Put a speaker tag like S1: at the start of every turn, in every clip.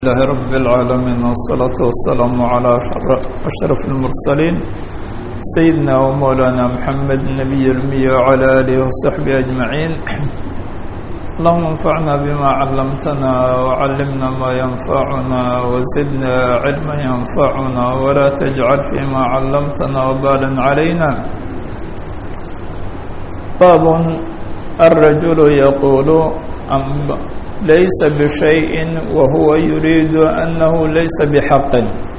S1: لله رب العالمين والصلاة والسلام على أشرف المرسلين سيدنا ومولانا محمد النبي الأمي وعلى آله وصحبه أجمعين اللهم انفعنا بما علمتنا وعلمنا ما ينفعنا وزدنا علما ينفعنا ولا تجعل فيما علمتنا وبالا علينا باب الرجل يقول أم ليس بشيء وهو يريد أنه ليس بحق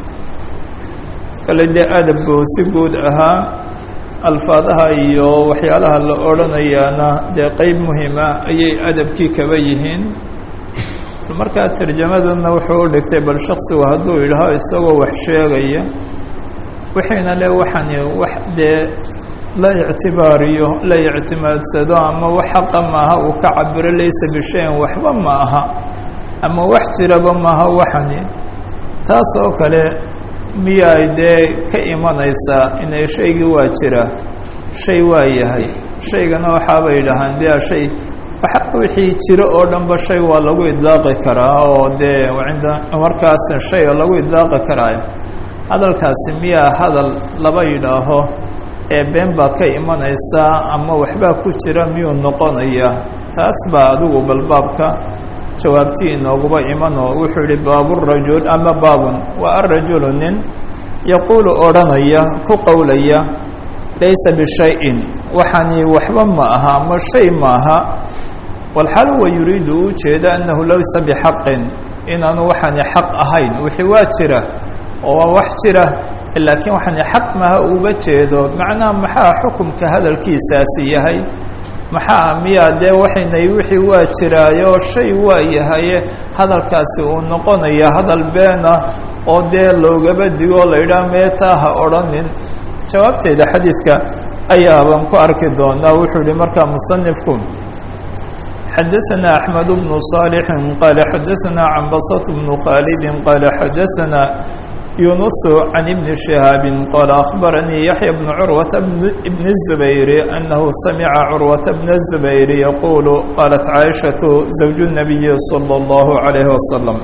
S1: kale dee adabku si guud ahaa alfaadaha iyo waxyaalaha la odhanayaana dee qeyb muhima ayay adabkii kaba yihiin markaa tarjamadana wuxuu u dhigtay bal shaksigu hadduu yidhaaho isagoo wax sheegaya wixiina le waxani wax dee la ictibaariyo la ictimaadsado ama wax xaqa maaha uu ka cabiro laysa bishayin waxba ma aha ama wax jiraba maaha waxani taas oo kale miyaay dee ka imanaysaa inay shaygii waa jira shay waa yahay shaygana waxaabay yidhaahaan dee shay wixii jiro oo dhanba shay waa lagu idlaaqi karaa oo dee inda markaas shay lagu idlaaqi karaa hadalkaasi miyaa hadal laba yidhaaho ee been baa ka imanaysaa ama waxbaa ku jira miyuu noqonaya taas baa adigu balbaabka jawaabtii inooguba imanoo wuxuu yihi baaburajul ama baabun waa arajulu nin yaquulu odhanaya ku qowlaya laysa bishayin waxani waxba ma aha ama shay maaha walxal huwa yuriidu u jeeda annahu laysa bixaqin inaanu waxani xaq ahayn wixii waa jira oo waa wax jira laakiin waxani xaq maha uga jeedo macnaha maxaa xukumka hadalkiisaasi yahay maxaa miyaa dee waxaynay wixii waa jiraayo shay waa yahaye hadalkaasi uu noqonaya hadal beena oo dee loogaba digo la yidhaha meetaa ha odhanin jawaabteeda xadiidka ayaabaan ku arki doonaa wuxuu yihi markaa musanifku xadaثna أحmed بن صالح qال xadaثna cambasة بن khاld qال xadaثna يونس عن ابن شهاب قال أخبرني يحيى بن عروة بن الزبير أنه سمع عروة بن الزبير يقول قالت عائشة زوج النبي صلى الله عليه وسلم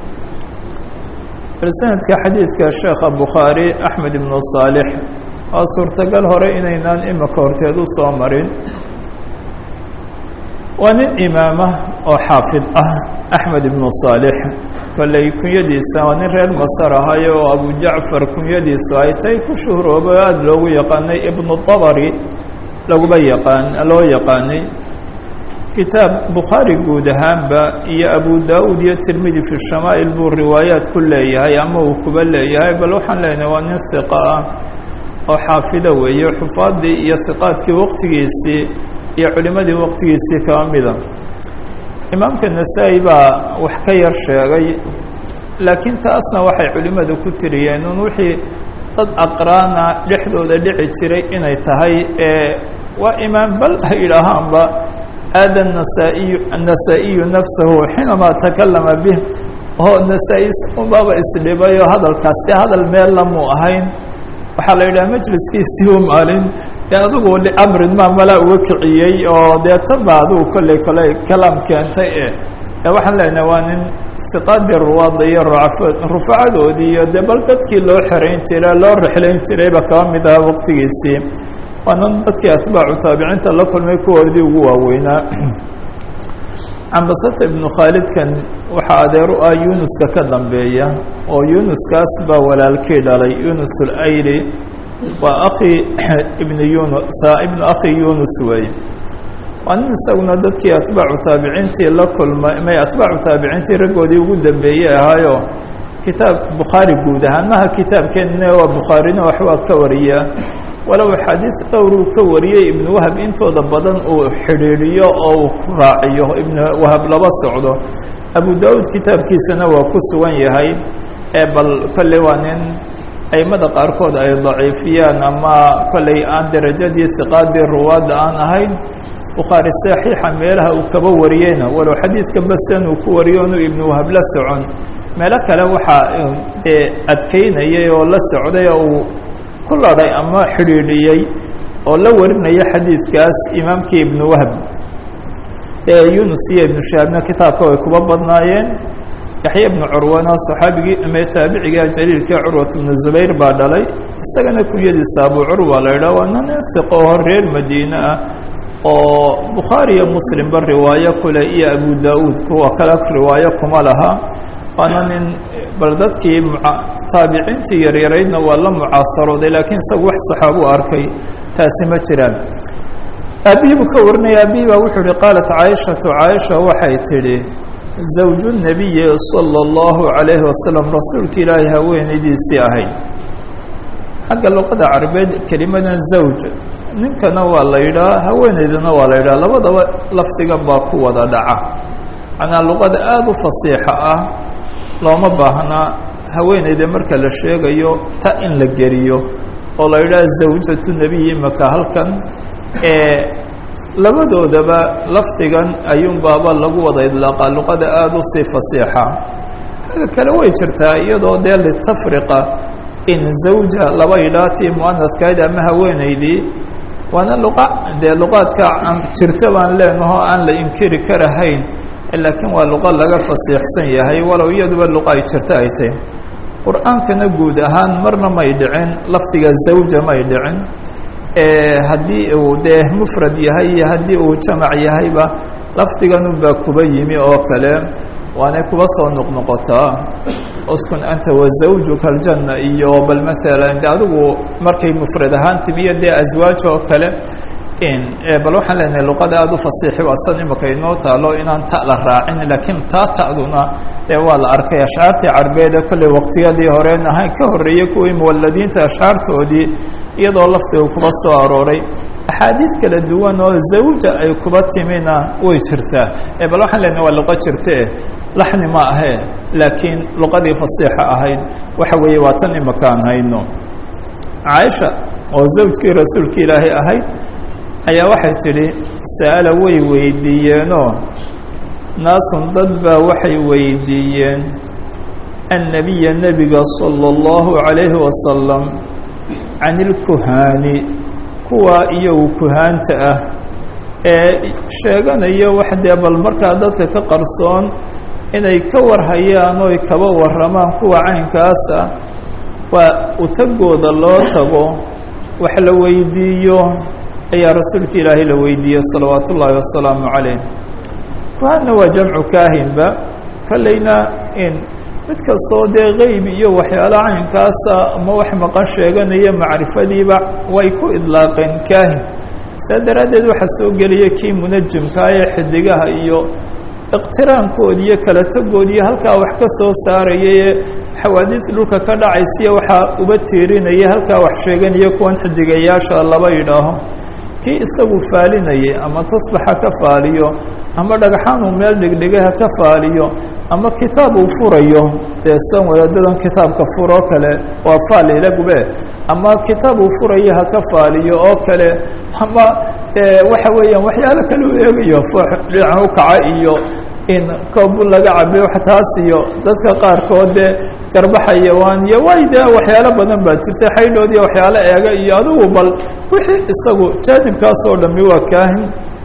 S1: سندك حديثك الشيخ البخاري أحمد بن صالح suurtagal hore inaynaan imika horteed u soo marin waa nin imaama oo xaafid ah axmed ibnu صaalix kolley kunyadiisa waa nin reer masar ahay oo abu jacfar kunyadiisu ay tay ku shuhrooba o aada loogu yaqaanay ibnu dabari laguba yaqaan loo yaqaanay kitaab bukhaari guud ahaanba iyo abu da-uud iyo tirmidi fi shamaa'il buu riwaayaat ku leeyahay ama uu kuba leeyahay bal waxaan leenahay waa nin hiqa ah oo xaafido weeye xufaadii iyo hiqaadkii waqtigiisii iyo culimadii waqtigiisii kaba mida imaamka nasaa-i baa wax ka yar sheegay laakiin taasna waxay culimmadu ku tiriyeen un wixii dad aqraana dhexdooda dhici jiray inay tahay ee waa imaam bal ha yidhaahaanba aada nasaa-iyu annasaa-iyu nafsahu xiinamaa takallama bih oo nasaa-i unbaaba isdhibay oo hadalkaas dee hadal meel lamuu ahayn waxaa la yidhaha majliskiisii u maalin dee adigu liamrin maa malaa uga kiciyey oo dee tan baa adigu kolley kolley kalaam keentay e ee waxaan leenahay waa nin hiqaadii ruwaada iyo rufacadoodii iyo dee bal dadkii loo xerayn jiray loo rexlayn jirayba kaba mid aha waqtigiisii waanan dadkii atbaacu taabiciinta la kulmay kuwoodii ugu waaweynaa cambasata ibnu khaalidkan waxaa adeer u ah yunuska ka dambeeya oo yunuskaas baa walaalkii dhalay yunus ulayli waa akhi ibnu yunus ibnu akhi yunus weeye waa nin isaguna dadkii atbaacu taabiciintii la kulmay may atbaacu taabiciintii raggoodii ugu dambeeyey ahaayo kitaab bukhaari guud ahaan maha kitaabkeenna waa bukhaarina waxbaa ka wariyaa walow xadiid dhowruu ka wariyey ibnu wahab intooda badan uu xidhiidhiyo oo uu ku raaciyo ibnu wahab laba socdo abu da-uud kitaabkiisana waa ku sugan yahay ee bal kolley waa nin aimada qaarkood ay daciifiyaan ama kolley aan derajadii hiqaadii ruwaadda aan ahayn bukhaari saxiixa meelaha uu kaba wariyeyna walow xadiidka basan uu ku wariyo inuu ibnu wahab la socon meelo kale waxaa dee adkeynayay oo la socday oo uu ku ladhay ama xidhiidhiyey oo la warinaya xadiidkaas imaamkii ibnu wahab yunus iyo ibnu shahaabna kitaabka way kuba badnaayeen yaxya ibnu curwana saxaabigii ama taabiciga jaliilka curwat bnu zubayr baa dhalay isagana kunyadiisa abu curwa la idhaah waana nin hiqo oo reer madiine ah oo bukhaari iyo muslimba riwaayo kule iyo abu da-uud kuwa kale riwaayo kuma laha waana nin bal dadkii taabiciintii yaryaraydna waa la mucaasarooday laakiin isagu wax saxaabu arkay taasi ma jiraan aabihii buu ka warinaya aabihii baa wuxuu uhi qaalat caaishatu caaisha waxay tidhi zawju nabiyi sala allahu calayhi wasalam rasuulka ilaahay haweenaydiisii ahayd xagga luqada carabeed kelimadan zawj ninkana waa la yidhaha haweenaydana waa la yidhaha labadaba lafdigan baa ku wada dhaca macnaa luqada aada u fasiixa ah looma baahnaa haweenayda marka la sheegayo ta in la geliyo oo la yidhaha zawjatu nebiyi maka halkan ee labadoodaba lafdigan ayuunbaaba lagu wada idlaaqaa luqada aada u sii fasiixa xagga kale way jirtaa iyadoo dee litafriqa in zawja laba yidhaatii muanadkayd ama haweenaydii waana luqa dee luqaadka jirta baan leenaho aan la inkiri karahayn laakiin waa luqa laga fasiixsan yahay walow iyaduba luqa ay jirto ay tahy qur-aankana guud ahaan marna may dhicin lafdiga zawja may dhicin haddii uu dee mufrad yahay iyo haddii uu jamac yahayba lafdiganunbaa kuba yimi oo kale waanay kuba soo noqnoqotaa uskun anta wazawjuka aljanna iyo bal maalan de adigu markay mufrad ahaan timiyo dee aswaaj oo kale bal waxaan leenahay luqada aada u fasiixi waa san imaka inoo taalo inaan ta la raacin laakiin taa ta'duna dee waa la arkay ashcaartii carbeede kolley waqtiyadii horeen ahayn ka horreeyey kuwii muwaladiinta ashcaartoodii iyadoo lafdiga kuba soo arooray axaadiid kala duwan oo zawja ay kuba timina way jirtaa bal waxaan leenahay waa luqo jirtee laxni ma ahee laakiin luqadii fasiixa ahayd waxa weeye waa tan imakaan hayno caaisha oo zawjkii rasuulka ilaahay ahayd ayaa waxay tidhi sa'ala way weydiiyeenoo naasun dad baa waxay weydiiyeen annabiya nebiga sala allahu calayhi wasalam can ilkuhaani kuwa iyagu kuhaanta ah ee sheeganaya wax dee bal markaa dadka ka qarsoon inay ka warhayaan oy kaba warramaan kuwa caynkaas ah waa utagooda loo tago wax la weydiiyo ayaa rasuulka ilaahay la weydiiyey salawaat ullaahi wasalaamu calayh kuhaanna waa jamcu kaahinba kolleyna in mid kastoo dee qeyb iyo waxyaala caynkaasa ama wax maqan sheeganaya macrifadiiba way ku idlaaqeen kaahin saa daraaddeed waxaa soo gelaya kii munajimkaa ee xidigaha iyo iqtiraankoodi iyo kala tagoodi iyo halkaa wax ka soo saaraya ee xawaadiid dhulka ka dhacaysiya waxaa uba tiirinaya halkaa wax sheeganaya kuwan xidigayaasha laba yidhaaho kii isagu faalinayay ama tasbaxa ka faaliyo ama dhagxaan uu meel dhigdhigay ha ka faaliyo ama kitaab uu furayo dee san wadaadadan kitaabka furoo kale waa faalilagube ama kitaab uu furayo ha ka faaliyo oo kale ama waxa weeyaan waxyaalo kale u eegayo foox dhinaca u kaca iyo in koobu laga cabiyo taas iyo dadka qaarkood dee garbaxayawaan iyo way dee waxyaalo badan baa jirta xaydhood iyo waxyaalo eega iyo adigu bal wixii isagu jaanibkaas oo dhami waa kaahin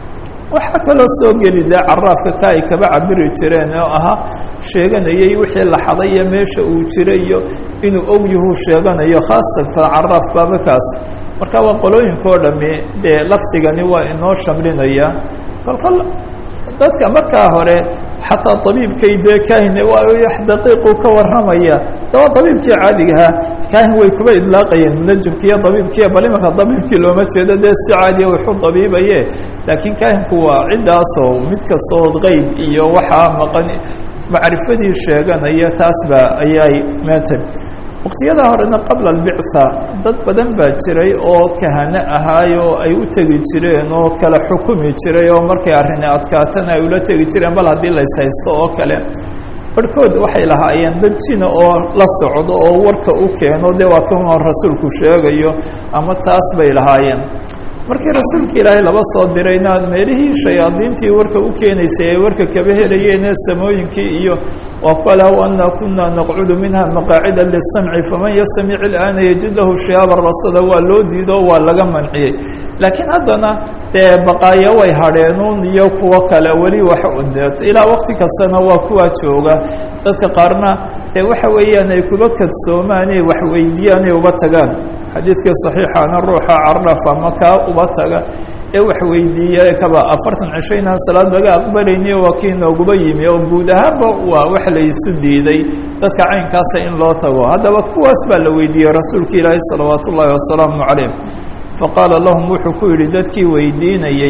S1: waxaa kaloo soo geli dee caraafka ka ay kaba cabiri jireen oo ahaa sheeganayay wixii la xaday iyo meesha uu jiray iyo inuu ogyahuu sheeganayo khaasatan caraaf baabakaas marka waa qolooyinka oo dhami dee lafdigani waa inoo shamlinaya kolkol dadka markaa hore xataa abiibkay dee kaahin waa wax daqiiqu ka warramaya daba abiibkii caadigahaa kaahin way kuba idlaaqayeen munajimkiiyo abiibkiiyo bal imanka abiibkii looma jeedo dee si caadiya waxu abiibaye laakiin kaahinku waa ciddaasoo mid kastood qeyb iyo waxaa maqan macrifadii sheeganaya taas ba ayay meetay waqtiyada horena qabla albictha dad badan baa jiray oo kahano ahaay oo ay u tegi jireen oo kala xukumi jiray oo markay arrini adkaatana ay ula tegi jireen bal haddii lays haysto oo kale barhkood waxay lahaayeen dad jina oo la socdo oo warka u keeno dee waa kan rasuulku sheegayo ama taas bay lahaayeen markii rasuulka ilaahay laba soo dirayna meelihii shayaadiintii warka u keenaysay ay warka kaba helayeene samooyinkii iyo waa kala ana kuna naqcudu minha maqaacida lisamci faman yastamic ilaana yajid lahu shihaaba rasada waa loo diido waa laga manciyey laakiin haddana dee baqaayo way hadheenuun iyo kuwo kale weli wax ilaa wakti kastana waa kuwaa jooga dadka qaarna dee waxa weeyaan ay kuba kadsoomaan ay wax weydiiyaan ay uba tagaan xadiidkii saxiixana ruuxa cardhafa ama kaa uba taga ee wax weydiiya kaba afartan cisho inaan salaad laga aqbalayniyo waa kii nooguba yimi oo guud ahaanba waa wax la isu diiday dadka caynkaasa in loo tago haddaba kuwaas baa la weydiiyey rasuulka ilaahi salawaat ullaahi wasalaamu calayh faqaala lahum wuxuu ku yidhi dadkii weydiinayey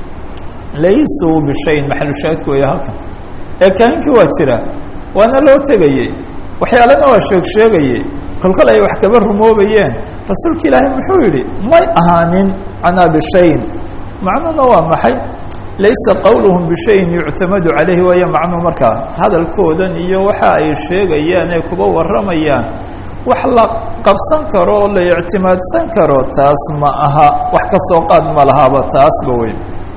S1: laysuu bishayin maxalushaahidku weeye halkan ee kaahinkii waa jira waana loo tegayey waxyaalana waa sheeg sheegaye kolkol ay wax kaba rumoobayeen rasuulka ilaahay muxuu yidhi may ahaanin canaa bishayin macnuhuna waa maxay laysa qowluhum bishayin yuctamadu calayhi waayo macnuhu markaa hadalkoodan iyo waxa ay sheegayaan ee kuba warramayaan wax la qabsan karo oo la ictimaadsan karo taas ma aha wax ka soo qaad ma lahaaba taasba wey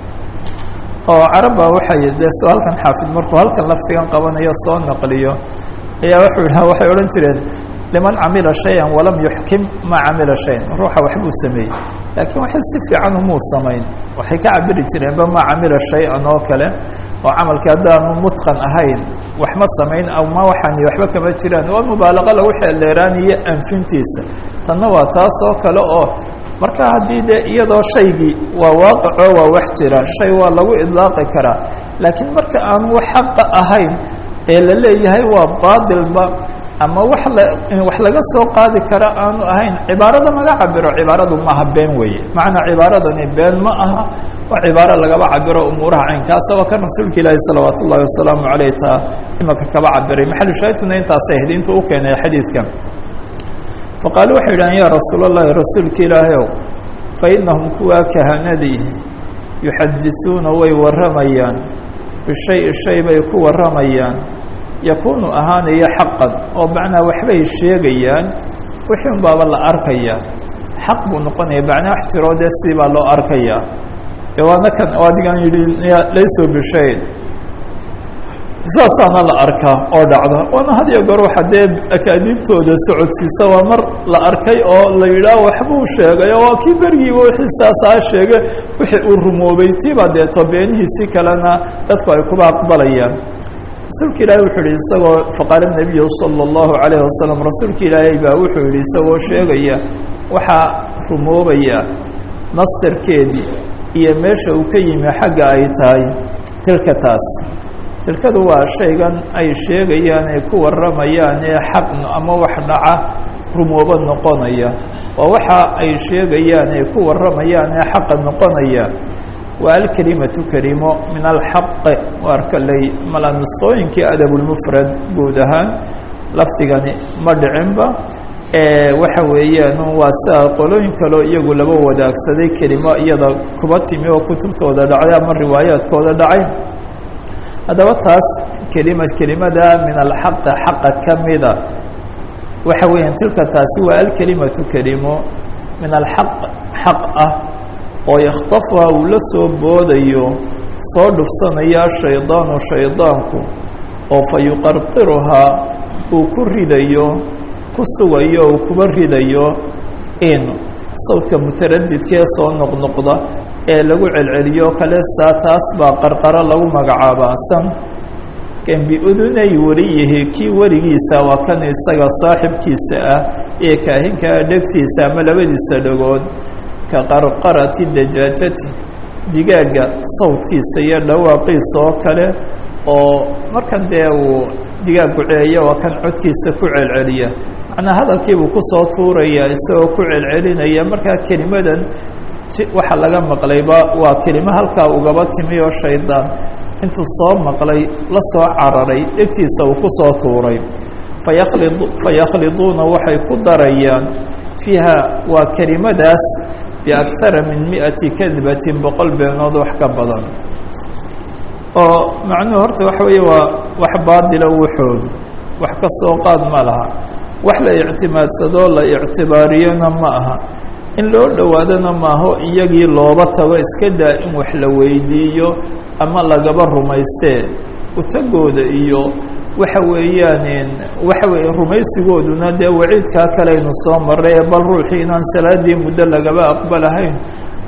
S1: oo carabba waxay dee soo halkan xaafid markuu halkan laftigan qabanayo soo naqliyo ayaa wuxuu yidhaha waxay odhan jireen liman camila shayan walam yuxkim maa camila shayan ruuxa waxbuu sameeyey laakiin waxay si fiican umuu samayn waxay ka cabiri jireenba maa camila shay-an oo kale oo camalkii haddaanu mutqan ahayn wax ma samayn ama waxaani waxba kama jiraan waa mubaalaqa lagu xeeldheeraaniyo anfintiisa tanna waa taas oo kale oo marka haddii dee iyadoo shaygii waa waaqaco waa wax jira shay waa lagu idlaaqi karaa laakiin marka aanu wax xaqa ahayn ee la leeyahay waa baadilba ama wax la wax laga soo qaadi kara aanu ahayn cibaarada laga cabiro cibaaradu maaha been weeye macnaa cibaaradani been ma aha waa cibaaro lagaba cabiro umuuraha caynkaasa waa kan rasuulka ilaahi salawaat ullahi wasalaamu caleyh taa imaka kaba cabiray maxalu shaahidkuna intaasay ahayd intuu u keenay xadiidkan faqaalu waxay yidhahan yaa rasuul allahi rasuulka ilaahayow fa inahum kuwaa kahanadii yuxadisuuna way warramayaan bishay shay bay ku warramayaan yakuunu ahaanaya xaqan oo macnaa waxbay sheegayaan wixii un baaba la arkayaa xaq buu noqonaya macnaa wax jiroo dee sidii baa loo arkayaa dee waana kan oo adigan yidhi layso bishayn saasaana la arkaa oo dhacda waana had iyo goor waxa dee akaadiibtooda socodsiisa waa mar la arkay oo la yidhaah waxbuu sheegay oo waa kii bergiiba wixii saasaa sheege wixii uu rumoobay tiiba deeto beenihiisi kalena dadku ay kuba aqbalayaan rasuulka ilaahay wuxuu yihi isagoo faqaala nebiyu sala allahu calayh wasalam rasuulka ilaahay baa wuxuu yihi isagoo sheegaya waxaa rumoobaya mastarkeedii iyo meesha uu ka yimi xagga ay tahay tilka taas tilkadu waa shaygan ay sheegayaan ay ku warramayaan ee xaq ama wax dhaca rumoobo noqonaya waa waxa ay sheegayaan ay ku warramayaan ee xaqa noqonaya waa alkelimatu kelimo min alxaqi waar kaley mala nusqooyinkii adabulmufrad guud ahaan lafdigani ma dhicinba waxa weeyaan waa sidaa qolooyin kaleo iyagu laba wadaagsaday kelimo iyada kuba timi oo kutubtooda dhacday ama riwaayaadkooda dhacay haddaba taas kelima kelimada min alxaqi xaqa ka mida waxa weeyaan tilka taasi waa alkelimatu kelimo min alxaq xaq ah oo yakhtafuha uu la soo boodayo soo dhufsanaya shaydaanu shaydaanku oo fa yuqarqiruhaa uu ku ridayo ku sugayo uu kuba ridayo in sawdka mutaradidkee soo noqnoqda ee lagu celceliyo kale saa taas baa qarqaro lagu magacaabaa san kan biudunay weliyihi kii weligiisa waa kan isaga saaxibkiisa ah ee kaahinkaa dhegtiisa ama labadiisa dhagood ka qarqarati dajaajati digaagga sawdkiisa iyo dhawaaqiisa oo kale oo markan dee uu digaag guceeyo waa kan codkiisa ku celceliya macnaa hadalkiibuu kusoo tuuraya isagoo ku celcelinaya markaa kelimadan waxa laga maqlayba waa kelimo halkaa ugaba timi oo shaydaan intuu soo maqlay la soo cararay dhegtiisa uu kusoo tuuray fayakli fayakhliduuna waxay ku darayaan fiiha waa kelimadaas biakara min miati kadbatin boqol beenood wax ka badan oo macnuhu horta waxa weeye waa wax baadila wuxoodu wax ka soo qaad ma laha wax la ictimaadsadoo la ictibaariyona ma aha in loo dhowaadona maaho iyagii looba tago iska daa in wax la weydiiyo ama lagaba rumaystee utagooda iyo waxa weeyaan waxa weeye rumaysigooduna dee waciidkaa kaleynu soo maray bal ruuxii inaan salaadii muddo lagaba aqbalahayn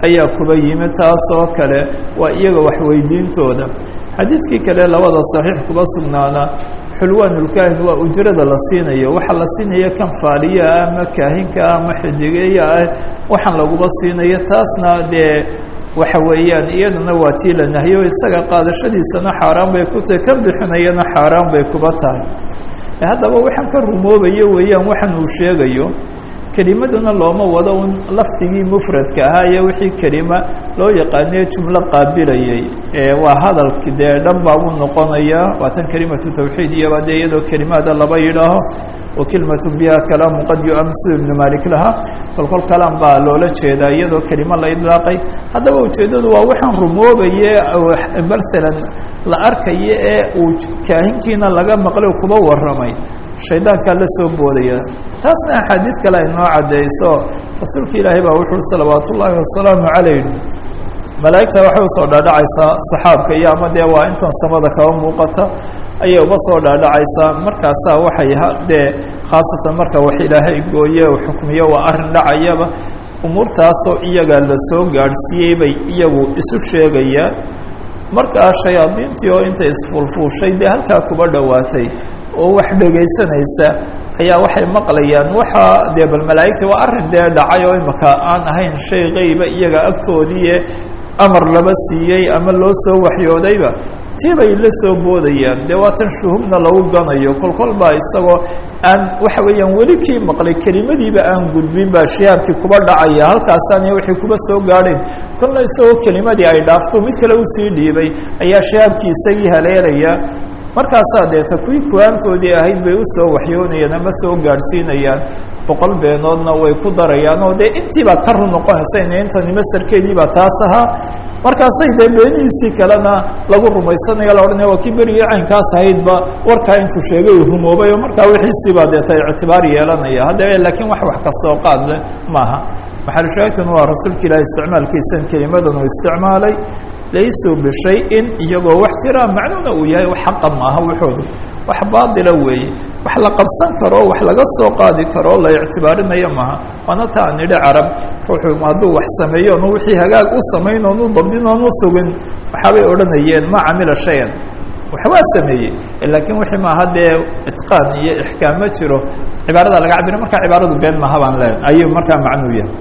S1: ayaa kuba yimi taas oo kale waa iyaga waxweydiintooda xadiidkii kale labada saxiix kuba sugnaana xulwaanulkaahin waa ujrada la siinayo waxaa la siinaya kan faaliya ah ama kaahinka ah ama xidigeeya ah waxaan laguba siinayo taasna dee waxa weeyaan iyadana waa tii la nahyo isaga qaadashadiisana xaaraan bay ku tahay kan bixinayana xaaraan bay kuba tahay haddaba waxaan ka rumoobayo weeyaan waxaan uu sheegayo kelimadana looma wado un lafdigii mufradka ahaa iyo wixii kelima loo yaqaaniyo jumlo qaabilayay waa hadalki dee dhan baa buu noqonayaa waa tan kelimatu tawxiid iyoba dee iyadoo kelimaada laba yidhaaho wa kelimat biha kalaamu qad yuam sida ibnu malik lahaa kolkol kalaam baa loola jeedaa iyadoo kelimo la idlaaqay haddaba ujeeddadu waa waxaan rumoobaye maalan la arkayo ee uu kaahinkiina laga maqlay kuba warramay shaydaankaa la soo boodaya taasna axaadiid kale ay noo caddeyso rasuulka ilaahay baa wuxuu salawaat ullaahi wasalaamu calayh malaa'igta waxay usoo dhaadhacaysaa saxaabka iyo ama dee waa intan samada kaba muuqata ayay uba soo dhaadhacaysaa markaasaa waxay dee khaasatan marka wax ilaahay gooye u xukmiyo waa arrin dhacayaba umuurtaasoo iyaga la soo gaadhsiiyey bay iyagu isu sheegayaan markaa shayaadiintii oo intay isfuulfuushay dee halkaa kuba dhowaatay oo wax dhegaysanaysa ayaa waxay maqlayaan waxaa dee bal malaa'igta waa arrin dee dhacay oo imaka aan ahayn shay qeyba iyaga agtoodiie amar laba siiyey ama loo soo waxyoodayba tii bay la soo boodayaan dee waatan shuhubna lagu ganayo kolkol baa isagoo aan waxa weeyaan weli kii maqlay kelimadiiba aan gudbin baa shihaabkii kuba dhacaya halkaasaana wixii kuba soo gaadheen kolna isagoo kelimadii ay dhaafto mid kale usii dhiibay ayaa shihaabkii isagii haleelaya markaasaa deeta kuwii kuwaantoodii ahayd bay usoo waxyoonayaan ama soo gaadhsiinayaan boqol beenoodna way ku darayaan oo dee intiibaa ka run noqonaysa in intani masarkeediibaa taas ahaa markaasay dee beenihiisii kalena lagu rumaysanaya la odhanaya waa kii berigii caynkaas ahaydba warkaa intuu sheegay uu rumoobay oo markaa wixiisiibaa deeta ictibaar yeelanaya haddaba laakiin wax wax ka soo qaad leh maaha maxalushaahidtun waa rasuulka ilahi isticmaalkiisan kelimadan uu isticmaalay laysuu bishayin iyagoo wax jira macnuuna uu yahay xaqa maaha waxoodu wax baadila weeye wax la qabsan karo wax laga soo qaadi karo la ictibaarinayo maaha waana ta aan idhi carab ruuxu hadduu wax sameeyo onu wixii hagaag u samayn oonu dabdin oonu sugin waxaabay odhanayeen ma camila shayan waxbaa sameeyey laakiin wixii maaha dee itqaan iyo ixkaam ma jiro cibaarada laga cabira markaa cibaaradu been maaha baan leen ayuu markaa macnuu yahay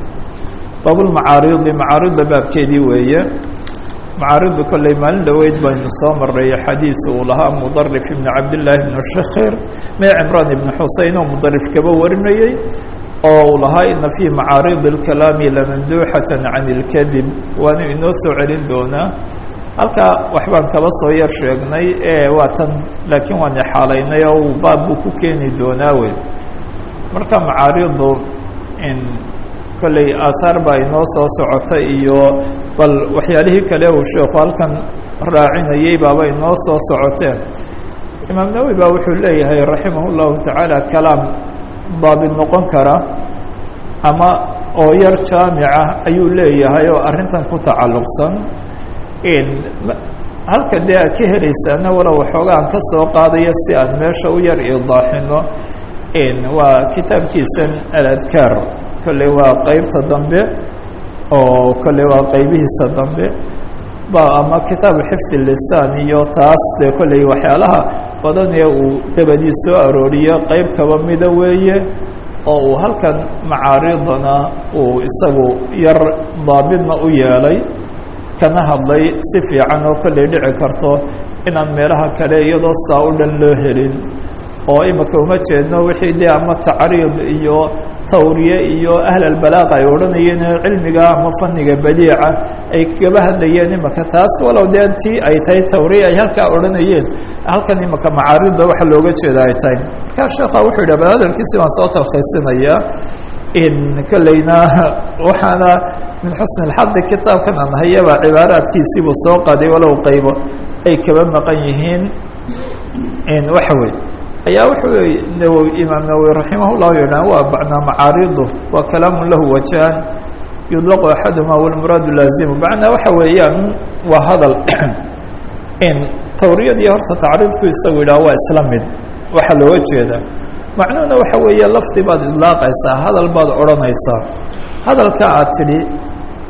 S1: baabulmacaaridi macaarida baabkeedii weeye macaaridu kolley maalin dhoweyd baynu soo maray xadiid uu lahaa mudarif ibn cabdillaahi ibnu shakhir mee cimraan ibnu xusein oo mudarif kaba warinayey oo uu lahaa ina fii macaaridi اlkalaami lamanduuxata can اlkadib waanu inoo soo celin doonaa halkaa waxbaan kaba soo yar sheegnay ee waa tan laakiin waan ixaalaynay oo uu baab buu ku keeni doonaa wey marka macaaridu in kolley aahaar baa inoo soo socota iyo bal waxyaalihii kale uu sheekhu halkan raacinayey baaba inoo soo socoteen imaam nawowi baa wuxuu leeyahay raximah اllahu tacaala kalaam daabit noqon kara ama oo yar jaamica ayuu leeyahay oo arrintan ku tacalluqsan halka dee aad ka helaysaana walow waxoogaan ka soo qaadaya si aan meesha u yar idaaxino waa kitaabkiisan aladkaar kolley waa qeybta dambe oo kolley waa qeybihiisa dambe ba ama kitaabu xifdi lisaan iyo taas dee kolley waxyaalaha badan ee uu dabadii soo arooriyo qeyb kaba mida weeye oo uu halkan macaaridana uu isagu yar daabidna u yeelay kana hadlay si fiican oo kolley dhici karto inaan meelaha kale iyadoo saa u dhan loo helin oo imika uma jeedno wixii dee ama tacriid iyo tawriye iyo ahlalbalaaqa ay odhanayeen cilmiga ama faniga badiica ay kaba hadlayeen imika taas walow dee tii ay tahay tawriye ay halkaa odhanayeen halkan imika macaarida waxa looga jeeda ay tahay markaa sheekha wuxuu yidhah bal hadalkiisi baan soo talkhiisinaya in kolleyna waxaana min xusni اlxadi kitaabkan aan hayaba cibaaraadkiisiibuu soo qaaday walow qaybo ay kaba maqan yihiin waxa wey ayaa wuxuu nawowi imaam nawowi raximah llahu yidhah waa bacnaa macaaridu waa kalaamu lahu wajahan yudlaqu axaduma walmuraadu laazimu macnaa waxa weeyaan waa hadal in tawriyadii horta tacriidku isagu yidhah waa isla mid waxaa looga jeedaa macnuhuna waxa weeye lafdi baad idlaaqaysaa hadal baad odhanaysaa hadalka aad tidhi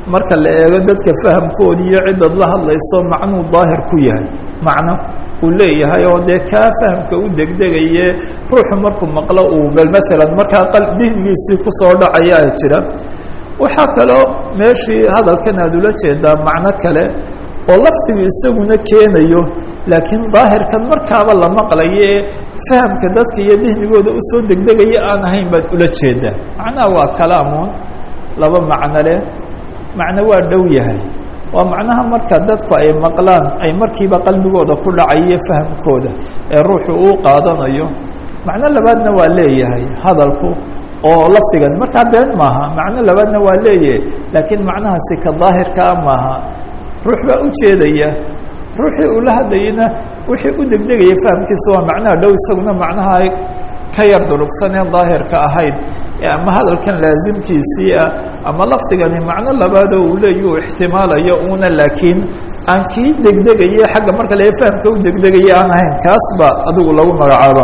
S1: marka la eego dadka fahamkoodi iyo ciddad la hadlayso macnuu daahir ku yahay macno uu leeyahay oo dee kaa fahamka u degdegaye ruuxu markuu maqlo uu bal maalan markaa qal dihnigiisii kusoo dhacayaa jira waxaa kaloo meeshii hadalkan aad ula jeedaa macno kale oo lafdigu isaguna keenayo laakiin daahirkan markaaba la maqlayo ee fahamka dadka iyo dihnigooda usoo degdegaya aan ahayn baad ula jeedaa macnaha waa kalaamun laba macno leh macno waa dhow yahay waa macnaha marka dadku ay maqlaan ay markiiba qalbigooda ku dhacayo fahamkooda ee ruuxu uu qaadanayo macno labaadna waa leeyahay hadalku oo lafdigan markaa been maaha macno labaadna waa leeyahay laakiin macnahaasi ka daahirkaa maaha ruux baa u jeedaya ruuxii uu la hadlayana wixii u degdegaya fahamkiisa waa macnaha dhow isaguna macnaha ka yar durugsaneen daahirka ahayd ee ama hadalkan laasimkiisii ah ama lafdigani macno labaadoo uu leeya uu ixtimaalayo una laakiin aan kii degdegaya xagga marka lee fahamka u degdegaya aan ahayn kaas baa adigu lagu magacaaba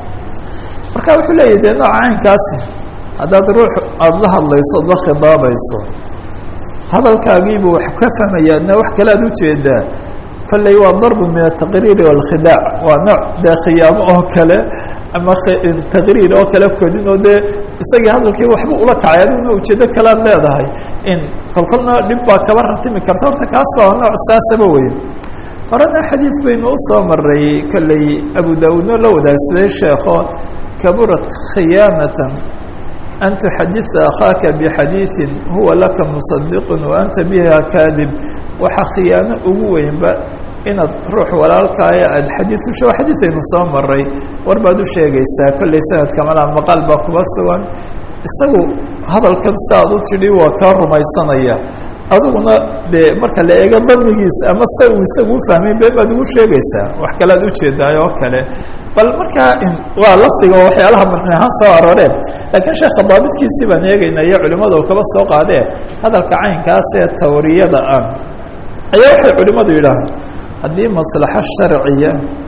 S1: marka wuxuu leeyahy dee nooca caynkaasi haddaad ruux aada la hadlayso ood la khidaabayso hadalkaagiibuu wax ka fahmaya adna wax kale aad ujeedaa kolley waa darbu min ataqriiri wاlkhidaac waa nooc dee khiyaamo oo kale ama taqriir oo kale kodin oo dee isagii hadalkii waxba ula kacay adiguna ujeedo kale ad leedahay in kolkolna dhib baa kaba ratimi karta horta kaas baa nooc saasaba wey horena xadiid baynu usoo maray kolley abu daawuudno la wadaagsaday sheekho kaburat khiyaanatan an tuxadida akhaaka bixadiiثi huwa laka musadiq waanta biha kaadib waxaa khiyaano ugu weynba inaad ruux walaalkaaya aada xadiid ushe xadiidaynu soo maray war baad u sheegaysaa kolley sanadka malaa maqaal baa kuba sugan isagu hadalkan si aad u tidhi waa kaa rumaysanaya adiguna dee marka la eego damigiisa ama se uu isagu ufahmay been baad ugu sheegaysaa wax kale ad ujeedaay oo kale bal markaa waa lafdiga oo waxyaalaha madni ahaan soo arooreen laakiin sheekha daabidkiisii baan eegayna iyo culimmadu kaba soo qaadee hadalka caynkaas ee tawriyada ah ayaa waxay culimmadu yidhaahaan haddii maslaxo sharciya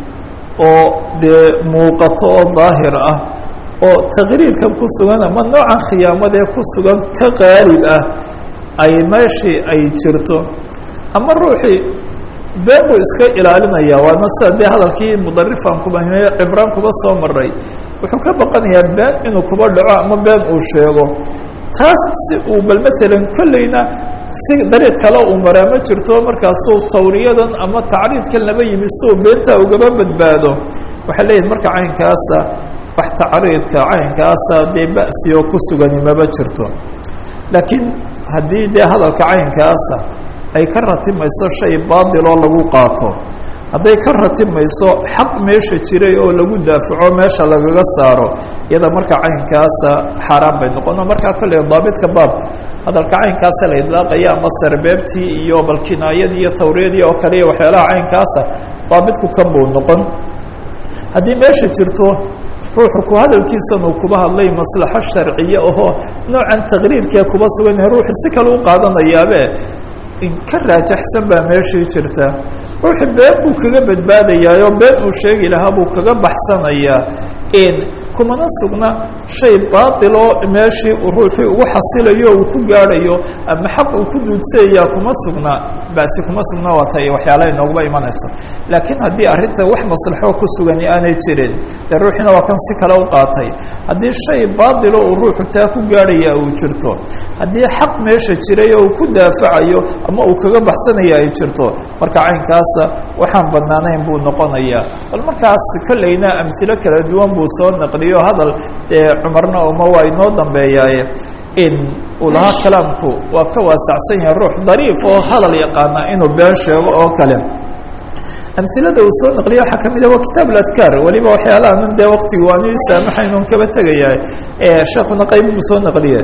S1: oo dee muuqato oo daahir ah oo taqriirkan ku sugan ama noocan khiyaamadee ku sugan ka qaalib ah ay meeshii ay jirto ama ruuxii been buu iska ilaalinaya waana sida dee hadalkii mudarifan kuba cibraan kuba soo maray wuxuu ka baqanayaa been inuu kuba dhaco ama been uu sheego taas si uu bal maalan kolleyna si dariiq kale uu maraa ma jirto markaasuu tawriyadan ama tacriidkan laba yimi si uu beenta ugaba badbaado waxay leeyihin marka caynkaasa wax tacriidka caynkaasa dee ba'sioo ku sugani maba jirto laakiin haddii dee hadalka caynkaasa ay ka ratimayso shay baadiloo lagu qaato hadday ka ratimayso xaq meesha jiray oo lagu daafaco meesha lagaga saaro iyada marka caynkaasa xaaraan bay noqono markaa kolley daabidka baabka hadalka caynkaasa la idlaaqaya ama sarbeebtii iyo balkinaayadii iyo tawriyadii oo kale iyo waxyaalaha caynkaasa daabidku kan buu noqon haddii meesha jirto ruuxu ku hadalkiisan uu kuba hadlay maslaxo sharciye ahoo noocan taqriirkee kuba sugan yahay ruuxu si kale u qaadanayaabe in ka raajaxsan baa meeshii jirta ruuxu been buu kaga badbaadayaayo been uu sheegi lahaa buu kaga baxsanayaa in kumana sugna shay baatiloo meeshii ruuxii ugu xasilayo uu ku gaadhayo ama xaq uu ku duudsayayaa kuma sugna basi kuma sugna waata waxyaalaha inooguba imanayso laakiin haddii arrinta wax maslaxo ku sugani aanay jirin dee ruuxiina waa kan si kale u qaatay haddii shay baatilo uu ruuxu taa ku gaadhaya uu jirto haddii xaq meesha jiray oo uu ku daafacayo ama uu kaga baxsanaya ay jirto marka caynkaasa waxaan banaanayn buu noqonayaa bal markaas kolleyna amhilo kala duwan buu soo naqliyo hadal dee cumarna uma waa inoo dambeeyaaye in uu lahaa kalaamku waa ka waasacsan yahay ruux dariif oo hadal yaqaana inuu been sheego oo kale amilada uu soo naqliya waxaa kamid ah waa kitaab اadkaar waliba waxyaalahan dee waktiga waanu saamaxaynun kaba tegaya sheekuna qayb buu soo naqliye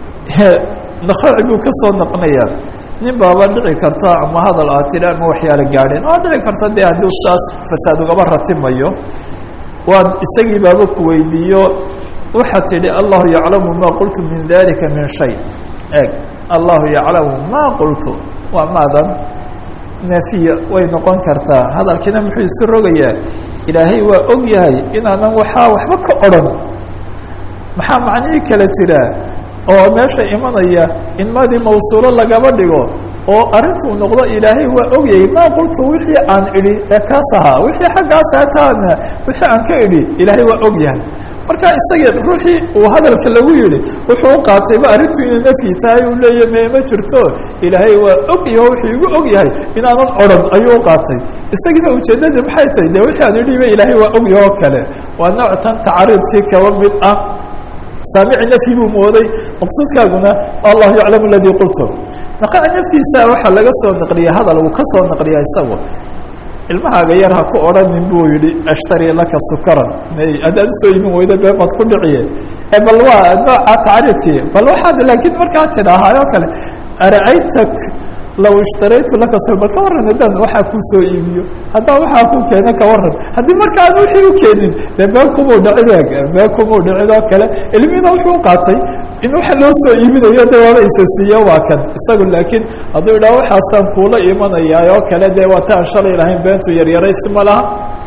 S1: nakhaci buu ka soo naqnaya nin baaba dhici karta ama hadal aa tiri ama waxyaala gaadheen waa dhici karta de haddii saas fasaad ugaba ratimayo waad isagii baaba ku weydiiyo waxaa tidhi allahu yaclamu ma qultu min dalika min shay eg allahu yaclamu ma qultu waa maadan nafiya way noqon kartaa hadalkiina muxuu isu rogayaa ilaahay waa og yahay inaanan waxaa waxba ka odhan maxaa macnihii kala jiraa oo meesha imanaya in maadii mawsuulo lagaba dhigo oo arrintuu noqdo ilaahay waa ogyay maa qultu wixii aan idhi ee kaas ahaa wixii xaggaas hataan wixii aan ka idhi ilaahay waa og yahay marka isagii ruuxii uu hadalka lagu yihi wuxuu u qaatayba arrintu inay nafyi tahay uu leeya me ma jirto ilaahay waa og yaho wuxuu igu og yahay inaanan odhan ayuu u qaatay isagiina ujeeddadii maxay tahay de wixii aan idhiba ilaahay waa og yaho kale waa nooc tan tacriidkii kaba mid ah saamici nafyi buu mooday maqsuudkaaguna allahu yaclamu aladii qultu naqaca naftiisa waxaa laga soo naqliya hadal uu ka soo naqliya isagu ilmahaaga yar ha ku odhanin buu yihi ashtari laka sukaran haddaad usoo imin weyda been baad ku dhiciye bal waa nooca tacriidkii bal waxaad laakiin markaa tidhaahaayoo kale ara'aytak law ishtaraytu laka su bal ka warran haddaan waxaa kuu soo iibiyo haddaan waxaa ku keeno ka warran haddii marka aan wixii u keenin de been kumuu dhicid been kumuu dhicid oo kale ilmina wuxuu qaatay in waxa loo soo iibinayo de waaba isa siiyo waa kan isagu laakiin hadduu idhaha waxaasaan kuula imanayaa oo kale de waa ta aan shalay lahayn beentu yaryaraysi ma laha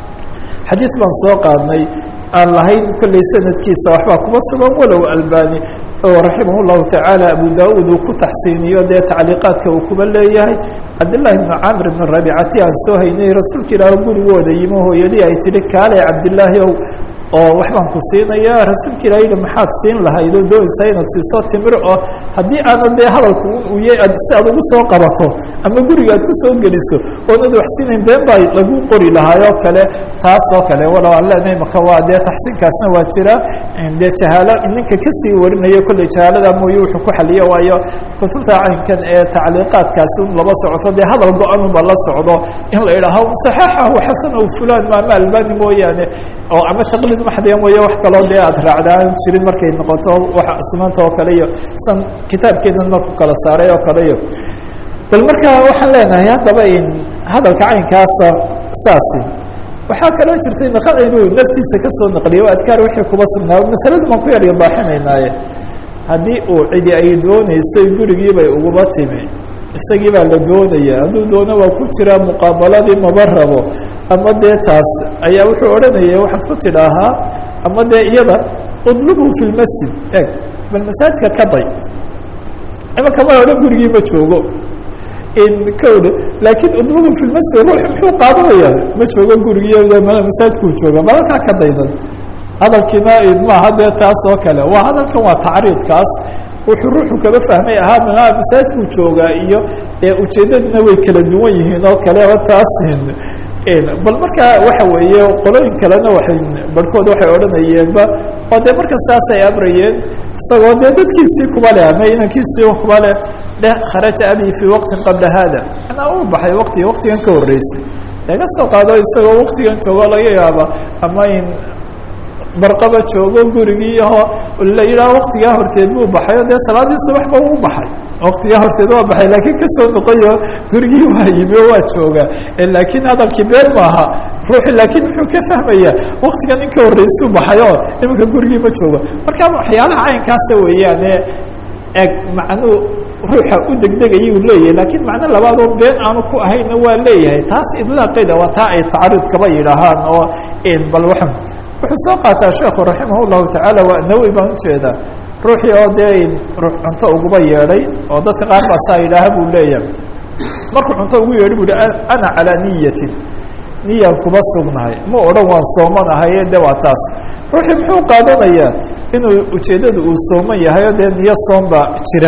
S1: xadiid baan soo qaadnay aan lahayn kolley sanadkiisa waxbaa kuma sugan walow albani oo raximah llahu tacaala abu da-uud uu ku taxsiiniyo dee tacliiqaadka uu kuba leeyahay cabdillahi bnu camr bn rabicati aan soo haynay rasuulka ilaah gurigooda yimo hooyadii ay tihi kaale cabdillaahi ow oo waxbaan ku siinaya rasuulka ilah yihi maxaad siin lahayd oo doonaysaa inaad siiso timir oo haddii aanad dee hadalku uye si aad ugu soo qabato ama guriga aad kusoo geliso oonad wax siinayn been baa lagu qori lahaayoo kale taas oo kale walow aan leenahay maka waa dee taxsiinkaasna waa jira dee jahaalo ninka kasii warinaya kolley jahaalada mooye wuxuu ku xaliyo waayo kutubta caynkan ee tacliiqaadkaasi un laba socoto dee hadal go-anunba la socdo in la idhaaho saxaxahu xasanahu fulan maama albani mooyaane oo ama taqliid maxdiya mooye wax kaloo dee aad raacdaan jirin markay noqoto wa sunanta oo kale iyo san kitaabkeenan marku kala saaray oo kale iyo bal marka waxaan leenahay haddaba in hadalka caynkaasa saasi waxaa kaloo jirtay naqac inuu naftiisa kasoo naqliyo adkaar wixii kuba sugnaa masaladu maan ku yar idaaxinaynaaye haddii uu cidi ay doonayso gurigiibay uguba timi isagii baa la doonaya hadduu doono waa ku jiraa muqaabaladii maba rabo ama dee taas ayaa wuxuu odhanaya waxaad ku tidhaahaa ama dee iyada udlubhu fi lmasjid eg bal masaajidka ka day imanka ma odhan gurigii ma joogo in kowda laakiin udlubhu fi lmasjid ruux muxuu qaadanaya ma joogo gurigii masaajidkuu jooga balalkaa ka daydan hadalkiina maaha dee taas oo kale waa hadalkan waa tacriidkaas wuxuu ruuxu kaba fahmay ahaa ma masaajidkuu joogaa iyo ujeedadina way kala duwan yihiin oo kale oo taas bal markaa waxa weeye qolooyin kalena waay barhkood waxay odhanayeenba oo dee marka saasay amrayeen isagoo dee dadkiisii kuba leh ama inankiisii kuba leh leh kharaja abi fii waqtin qabla hada manaa uu baxay waqti waqtigan ka horreysay laga soo qaado isagoo waqtigan joogo laga yaaba ama in barqaba joogo gurigii aho la yidhaha waktigaa horteed buu baxay o dee salaadii subaxba u baxay waktigaa horteed waa baxay laakiin kasoo noqoyo gurigii waa yimi oo waa jooga laakiin hadalkii been maaha ruuxi laakiin muxuu ka fahmaya waktigan in ka horreysuu baxay oo iminka gurigii ma joogo marka waxyaalaha caynkaasa weeyaane eg macnuu ruuxa u degdegayuu leeyahay laakiin macno labaadoo been aanu ku ahayna waa leeyahay taas idlaaqeeda waa taa ay tacaruud kaba yidhaahaan oo bal waa wuxuu soo qaataa sheekhu raximah llahu tacaala waa nawi baan ujeedaa ruuxii oo dee ruux cunto uguba yeedhay oo dadka qaar baa saa yidhaaha buu leeyahay markuu cunto ugu yeedhay bu hi ana calaa niyatin niyaan kuba sugnahay ma odhan waan soomanahaye de waa taas ruuxii muxuu qaadanayaa inuu ujeeddada uu sooman yahay oo dee niyo soom baa jira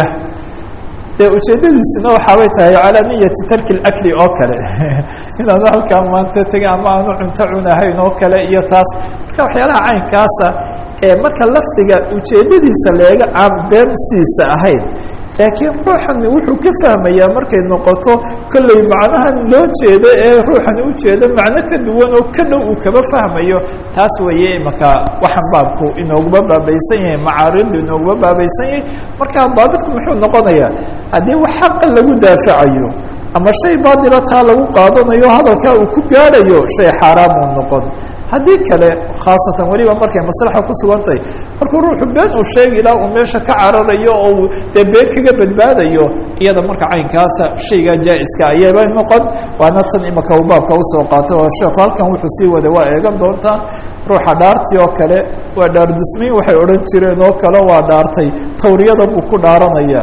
S1: dee ujeedadiisina waxaabay tahay calaa niyati tarki اakli oo kale inaanu halkaa maanta tegin ama aanu cunto cunahayn oo kale iyo taas marka waxyaalaha caynkaasa ee marka lafdiga ujeedadiisa leega aan beensiisa ahayn laakiin ruuxani wuxuu ka fahmayaa markay noqoto kolley macnahan loo jeedo ee ruuxani ujeedo macno ka duwan oo ka dhow uu kaba fahmayo taas weeye imaka waxaan baabku inooguba baabaysan yahay macaaridu inooguba baabaysan yahay marka daabitku muxuu noqonayaa haddii wax xaqa lagu daafacayo ama shay baadila taa lagu qaadanayo hadalkaa uu ku gaadhayo shay xaaraamuu noqon haddii kale khaasatan weliba markay maslaxa ku sugantahay markuu ruuxu been uu sheegi ilaa uu meesha ka cararayo oo uu dee been kaga badbaadayo iyada marka caynkaasa shaygaa jaa-iska ayaba noqon waana tan imaka uu baabka usoo qaatay oo sheekhu halkan wuxuu sii wada waa eegan doontaan ruuxa dhaartii oo kale waa dhaar dusmayn waxay odhan jireen oo kale waa dhaartay tawriyada buu ku dhaaranaya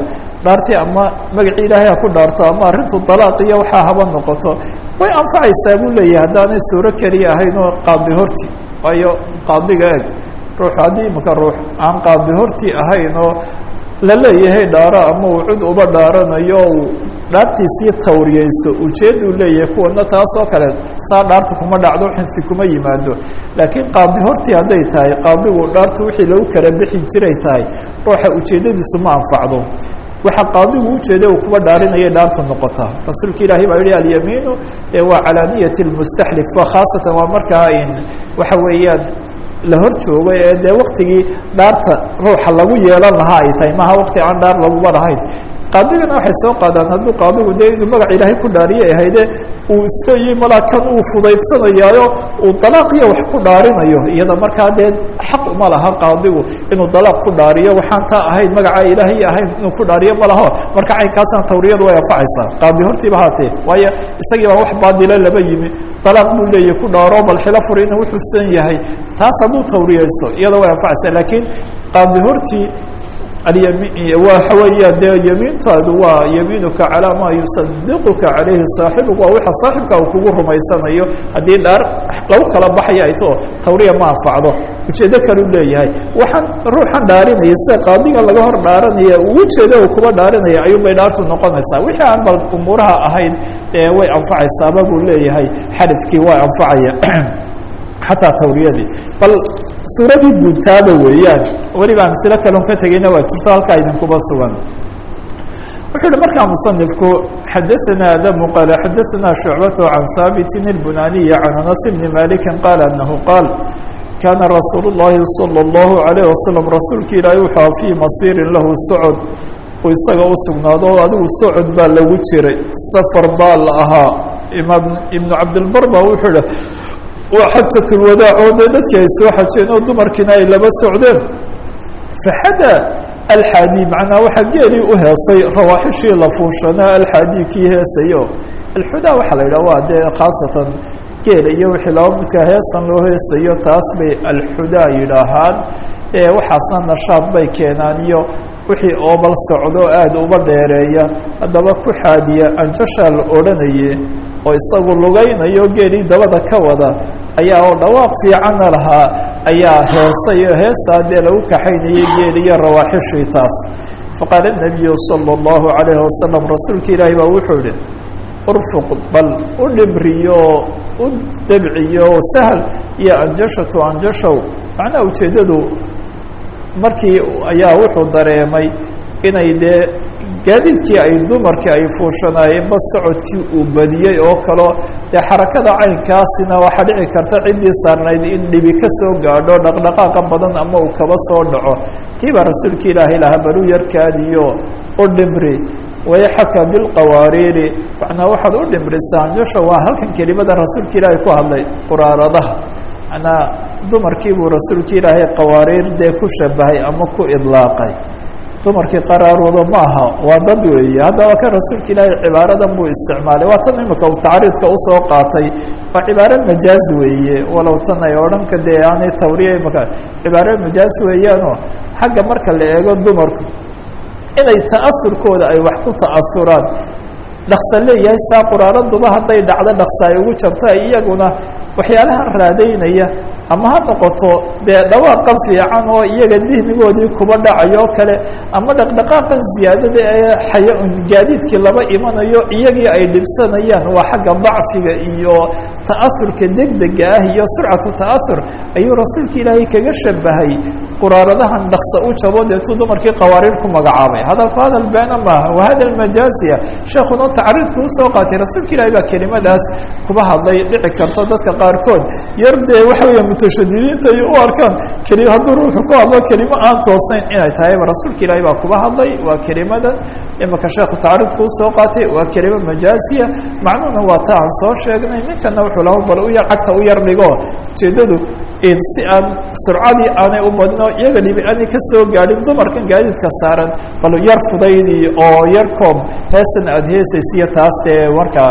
S1: dhaartii ama magacii ilaahay ha ku dhaarto ama arrintu dalaaq iyo waxaa haba noqoto way anfacaysaa buu leeyahay haddaanay suuro keliya ahayn oo qaadi horti waayo qaadiga eg ruux haddii imaka ruux aan qaadi hortii ahayn oo la leeyahay dhaaro ama uu cid uba dhaaranayo uu dhaartiisii tawriyaysto ujeedduu leeyahay kuwana taasoo kale saa dhaarta kuma dhacdo xinfi kuma yimaado laakiin qaadi hortii hadday tahay qaadigu dhaarta wixii lagu kala bixi jiray tahay ruuxa ujeeddadiisu ma anfacdo waxa qaadigu ujeeda uu kuba dhaarinaya dhaarta noqota rasuulka ilaahay baa yihi alyamiinu waa calaa niyati lmustaxlif wa khaasatan waa markaa in waxa weeyaan la hor joogo ee dee waktigii dhaarta ruuxa lagu yeelan lahaa ay tahay maha wakti aan dhaar laguba lahayn qaadigana waxay soo qaadaan hadduu qaadigu dee inuu magac ilaahay ku dhaariye ahayde uu isleeyahy malaa kan uu fudaydsanayaayo uu dalaaqiyo wax ku dhaarinayo iyada markaa dee xaq uma laha qaadigu inuu dalaaq ku dhaariyo waxaan taa ahayn magaca ilaahay ahayn inuu ku dhaariyo ma laho marka caynkaasna tawriyadu way anfacaysaa qaadi hortiiba haatee waayo isagii baa wax baadilo laba yimi dalaaq buu leeyahy ku dhaaro bal xilo fur inuu wuxuusan yahay taas hadduu tawriyaysto iyada way anfacaysaa laakiin qaadi hortii waxa weeya dee yamiintaadu waa yamiinuka calaa maa yusadiquka calayhi saaxibuka waa waxa saaxibka uu kugu rumaysanayo haddii dhaar lagu kala baxaya ay too tawriya ma anfacdo ujeedo kaleu leeyahay waxaan ruuxan dhaarinaya sida qaadiga laga hor dhaaranaya ujeeda uu kuba dhaarinaya ayuunbay dhaartu noqonaysaa wixii aan bal umuuraha ahayn ee way anfacaysaaba buu leeyahay xadifkii waa anfacaya xataa tawriyadii bal suuradii guudtaaba weeyaan weliba amsilo kalon ka tegeyna waa jirto halkaa idinkuba sugan wuxuu uhi markaa musanifku xadaثana adamu qaala xadaثana shucbaة can haabitin اlbunaniyi can anas bni maliki qaala anahu qaal kaana rasuul الlahi salى الlahu عalيه wasalam rasuulki ilaahi wuxua fii masiirin lahu socod uu isaga u sugnaado o adigu socod baa lagu jiray safar baa la ahaa imaam ibnu cabdilbar ba wuxuu ihi waa xajat lwadaac oo dee dadkii ay soo xajeen oo dumarkiina ay laba socdeen faxada alxaadi macnaa waxaa geelii u heesay rawaaxishii la fuushanaa alxaadi kii heesayo alxudaa waxaa la yidhah waa dee khaasatan geela iyo wixii laba midka heestan loo heesayo taas bay alxudaa yidhaahaan waxaasna nashaad bay keenaan iyo wixii oobal socdo aada uba dheereeya haddaba ku xaadiya anjashaa la odhanaye oo isagu lugaynayo geelii dabada ka wada ayaa oo dhawaaq fiicana lahaa ayaa heesay oo heestaa dee lagu kaxaynayay geeliyo rawaaxishii taas faqaala nabiyu sala allahu calayhi wasalam rasuulka ilaahi baa wuxuu ihi urfuq bal u dhibriyo u debciyo sahal iyo anjashatu anjashow macnaha ujeeddadu markii ayaa wuxuu dareemay inay dee gaadiidkii ay dumarkii ay fuushanaayeen ba socodkii uu badiyey oo kaleo dee xarakada caynkaasina waxaa dhici karta ciddii saarnayd in dhibi ka soo gaadho dhaqdhaqaaqa badan ama uu kaba soo dhaco kii baa rasuulka ilaahay lahaa baluu yarkaadiyo u dhimri wayaxaka bilqawaariiri macnaa waxaad u dhimrisaa anjasha waa halkan kelimada rasuulka ilaahay ku hadlay quraaradaha manaa dumarkii buu rasuulka ilaahay qawaariir dee ku shabahay ama ku idlaaqay dumarkii qaraarooda ma aha waa dad weeye haddaba kan rasuulka ilaahay cibaaradan buu isticmaalay waa tan imika uu tacriidka usoo qaatay waa cibaaro majaaz weeye walow tan ay odhanka dee aanay tawriya imika cibaaro majaaz weeyaanoo xagga marka la eego dumarku inay ta'aurkooda ay wax ku ta'auraan dhaksa leeyahay saa quraaraduba hadday dhacdo dhaksa ay ugu jarto iyaguna waxyaalaha raadaynaya ama ha noqoto dee dhawaaqan fiican oo iyaga dihnigoodii kuba dhacayo kale ama dhaqdhaqaaqan ziyaadada ee xaya gaadiidkii laba imanayo iyagii ay dhibsanayaan waa xagga dacfiga iyo ta'aurka degdega ah iyo surcatu ta'aur ayuu rasuulka ilaahay kaga shabahay quraaradahan dhaksa u jabo deetuu dumarkii qawaariir ku magacaabay hadalku hadal beena maaha wa hada majaaziya sheekuna tacriidku usoo qaatay rasuulka ilaahay baa kelimadaas kuba hadlay dhici karto dadka qaarkood yar dee waxa weya mutashadidiinta ay u arkaan keli hadduu ruuxu ku hadlo kelimo aan toosnayn inay tahayba rasuulka ilaahay baa kuba hadlay waa kelimadan imika sheekhu tacriidku usoo qaatay waa kelimo majaaziya macnuhuna waa ta aan soo sheegnay ninkana wuxuu laha bal u yar cagta u yar dhigo ujeedadu si aan surcadii aanay u badno iyaga dhibi aanay ka soo gaadhin dumarkan gaadiidka saaran bal yar fudaydi oo yar koob heestan aada heesaysiyo taas dee markaa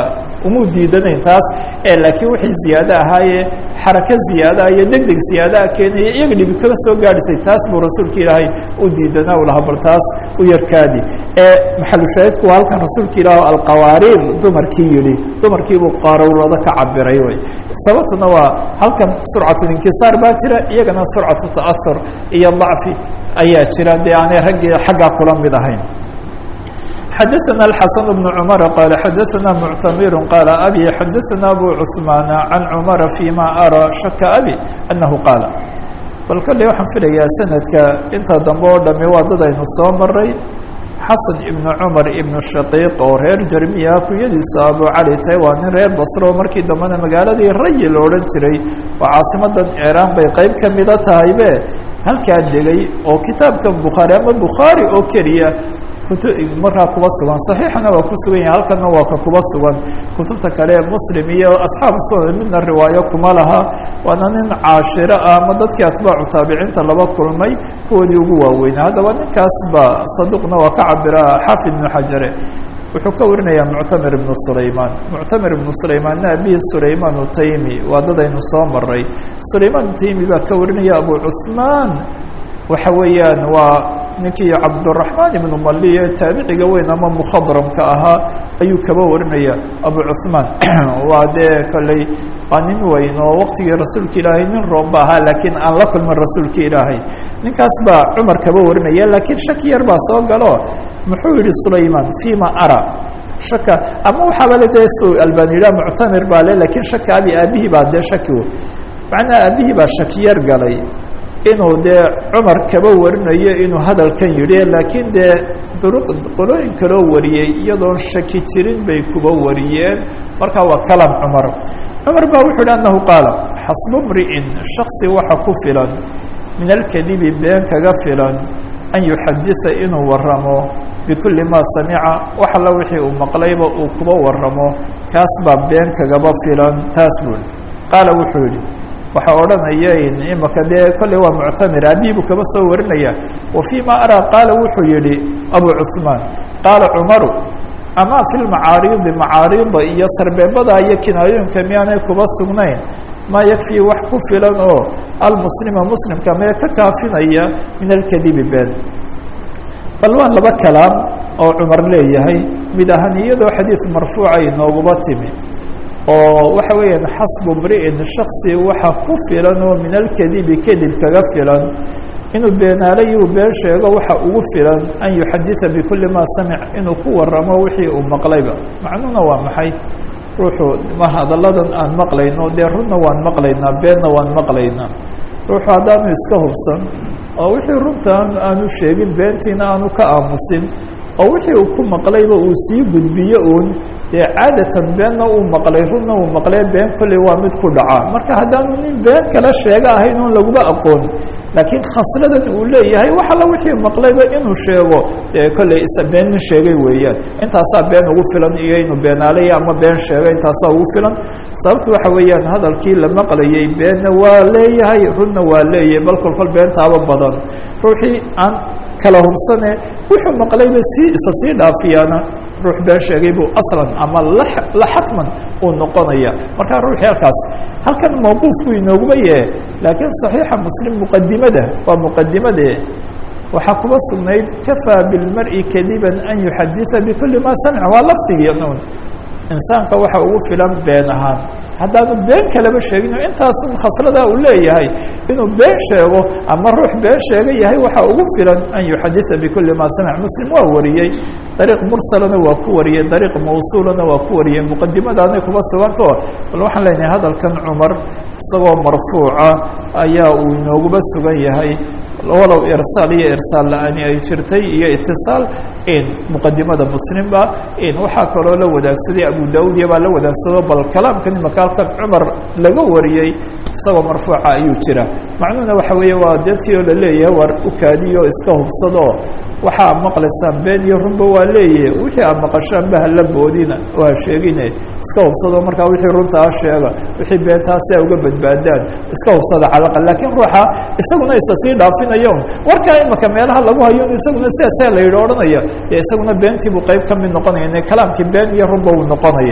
S1: umuu diidanayn taas ee laakiin wixii ziyaado ahaayee xarako ziyaadaha iyo deg deg ziyaadaha keenaya iyaga dhibi kaba soo gaadhisay taas buu rasuulka ilaahay u diidanaa u lahaa bal taas u yarkaadi ee maxalushaahidku waa halkan rasuulka ilaah alqawaariir dumarkii yidhi dumarkiibuu qaarowlada ka cabiray wey sababtuna waa halkan surcatulinkisaar baa jira iyagana surcatu ta'ahur iyo dacfi ayaa jira dee aanay raggii xaggaa kula mid ahayn xadaثna الxaسن بن cمر qال xadaثna معتmir qال abي xadaثna أbو cثmaan عan cمر فيma arى shaka abي أنahu qaal bal kale waxaan filayaa sanadka inta dambe oo dhami waa dad aynu soo maray xasan ibnu cumar ibnu shaqiiq oo reer jermiya kunyadiisa abu cali tahay waa nin reer basro markii dambena magaaladii rayi la odhan jiray oo caasimadan iiraan bay qeyb ka mida tahaybe halkaa degay oo kitaabkan bukhaari ama bukhaari oo keliya markaa kuba sugan صaxiixana waa ku sugan yahay halkana waa ka kuba sugan kutubta kale muslim iyo asxaabu sunan midna riwaayo kuma laha waana nin caashiro ah ama dadkii atbaacu taabiciinta laba kulmay kuwoodii ugu waaweynaa haddaba ninkaas ba saduqna waa ka cabira xaafid ibnu xajare wuxuu ka warinayaa muctamir ibnu sulaymaan muctamir ibnu sulaymaanna abihi sulaymaan utaymi waa dadaynu soo maray sulaymaan utaymi baa ka warinaya abu cuثmaan waxa weeyaan waa ninkii cabdالرaحmaan ibnu maliye taabiciga weyn ama mkhadramka ahaa ayuu kaba warinaya abu cuثmaan waa dee kolley waa nin weyn oo waqtigii rasuulka ilaahay nin roomba ahaa laakiin aan la kulmin rasuulka ilaahay ninkaas baa cumar kaba warinaya laakiin shaki yar baa soo galo muxuu yihi sulayman fima ara shaka ama waxaaba le dee su albani yidhah muctamir baa le lakiin shaka abi aabihii baa dee shaki macnaha aabihii baa shaki yar galay inuu dee cumar kaba warinayo inuu hadalkan yidhi laakiin dee duruq qolooyin kaloo wariyey iyadoon shaki jirin bay kuba wariyeen marka waa kalam cumar cumar baa wuxuu yidhi annahu qaala xasbu mri'in shaksi waxa ku filan min alkadibi been kaga filan an yuxaditha inuu waramo bikulli maa samica wax alla wixii uu maqlayba uu kuba waramo kaas baa been kagaba filan taas buuli qaala wuxuu yidhi waxaa odhanaya imaka dee kolley waa muctamir abihi buu kaba soo warinaya wa fii ma araa qaala wuxuu yihi abu cuثmaan qaala cumaru ama fi lmacaaridi macaarida iyo sarbeebada iyo kinaayooyinka miyaanay kuba sugnayn maa yakfii wax ku filan oo almuslima muslimka mee ka kaafinaya min alkadibi been bal waa laba kalaam oo cumar leeyahay mid ahaan iyadoo xadiid marfuuca inooguba timi oo waxa weeyaan xasbu mri'in shaksi waxa ku filan oo min alkadibi kadib kaga filan inuu beenaalayi uu been sheego waxa ugu filan an yuxaditha bikulli maa samic inuu ku waramo wixii uu maqlayba macnuhuna waa maxay ruuxu ma hadalladan aan maqlayno dee runna waan maqlaynaa beenna waan maqlaynaa ruuxu haddaanu iska hubsan oo wixii runta aanu sheegin beentiina aanu ka aamusin oo wixii uu ku maqlayba uu sii gudbiyo uun dee caadatan beenna uu maqlay runna uu maqlee been kolley waa mid ku dhacaa marka haddaanu nin been kala sheega ahayn oon laguma aqoon laakiin khasladan uu leeyahay wax alla wixii maqlayba inuu sheego dee kolley isa been nin sheegay weeyaan intaasaa been ugu filan iyo inuu beenaalaya ama been sheega intaasaa ugu filan sababta waxa weeyaan hadalkii la maqlayay beenna waa leeyahay runna waa leeyahay bal kolkol beentaaba badan ruuxii aan kala hubsane wuxuu maqlayba sii isa sii dhaafiyaana ruux been sheegay buu aslan ama la xatman uu noqonaya markaa ruuxii halkaas halkan mawquuf buu inooguma yahe laakiin صaxiixa muslim muqadimada waa muqadimade waxaa kuba sugnayd kafaa bilmari kadiban an yuxaditha bikuli ma samca waa lafdigii un insaanka waxa ugu filan been ahaan haddaanu been kaleba sheegin intaasun khasladaa uu leeyahay inuu been sheego ama ruux been sheega yahay waxaa ugu filan an yuxaditha bikuli ma samic muslim waa wariyey dariiq mursalana waa ku wariyey dariiq mawsuulana waa ku wariyey muqadimadaanay kuba suganto bal waxaan leenahay hadalkan cumar isagoo marfuuca ayaa uu inooguba sugan yahay walow irsaal iyo irsaal la-aani ay jirtay iyo itisaal in muqadimada muslimba in waxaa kaloo la wadaagsaday abu daud iyo baa la wadaagsado bal kalaamkan imaka halkan cumar laga wariyey isagoo marfuuca ayuu jira macnuhuna waxa weeye waa dadkii oo laleeyahay war ukaadiyo iska hubsado waxaa maqlaysaan been iyo runba waa leeyahe wixii aad maqashaanba hala boodina oo ha sheegine iska hubsado markaa wixii runta ha sheega wixii beentaa si ay uga badbaadaan iska hubsada calaqa laakiin ruuxa isaguna isa sii dhaafinayo warkaa imaka meelaha lagu hayo isaguna sidaasa la yidhi odhanaya dee isaguna beentiibuu qayb ka mid noqonaya ine kalaamkii been iyo runba uu noqonaya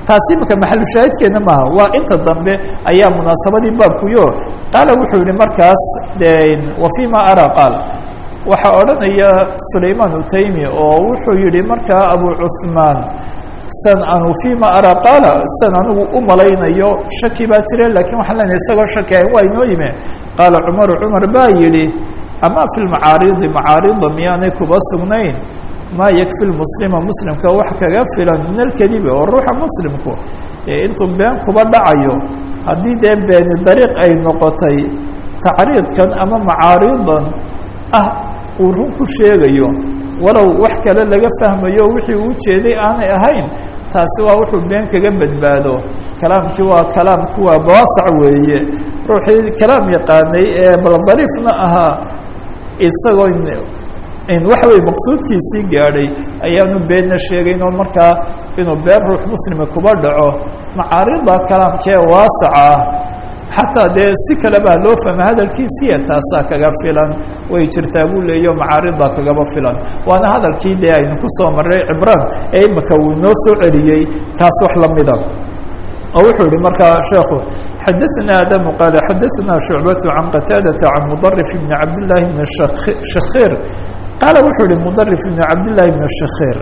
S1: taasi imika maxalushaahidkeena maaha waa inta dambe ayaa munaasabadii baabkuyo qaala wuxuu yihi markaas wa fima ara qaal waxaa odhanaya sulayman utaymi oo wuxuu yihi markaa abu cuثmaan san anu fima ara qaala san anigu u malaynayo shaki baa jire lakin waxaan leenahay isagoo shaki ahayn waa inoo yime qaala cumaru cumar baa yihi ama fi lmacaaridi macaarida miyaanay kuba sugnayn maa yakfi lmuslima muslimka wax kaga filan min alkadibi oo ruuxa muslimku ee intuu been kuba dhacayo haddii dee beeni dariiq ay noqotay tacriidkan ama macaaridan ah uu run ku sheegayo walow wax kale laga fahmayo wixii uu jeeday aanay ahayn taasi waa wuxuu been kaga badbaado kalaamkii waa kalaamku waa baasac weeye ruuxii kalaam yaqaanay ee baldariifna ahaa isagoo waxa weye maqsuudkiisii gaadhay ayaanu beenna sheegayn oo markaa inuu been ruux muslima kuba dhaco macaarida kalaamkee waasaca ah xataa dee si kaleba loo fahma hadalkiisiya taasaa kaga filan way jirtaa buu leeyo macaarida kagaba filan waana hadalkii dee aynu kusoo maray cibraan ee imika uu inoo soo celiyey kaas wax lamida oo wuxuu yihi markaa sheekhu xadaثna adamu qaala xadaثna shucbaة can qataadaةa can mudarif bni cabdالlahi bn shakhir qaala wuxuu yihi mudarif bn cabdالlahi bn shakhir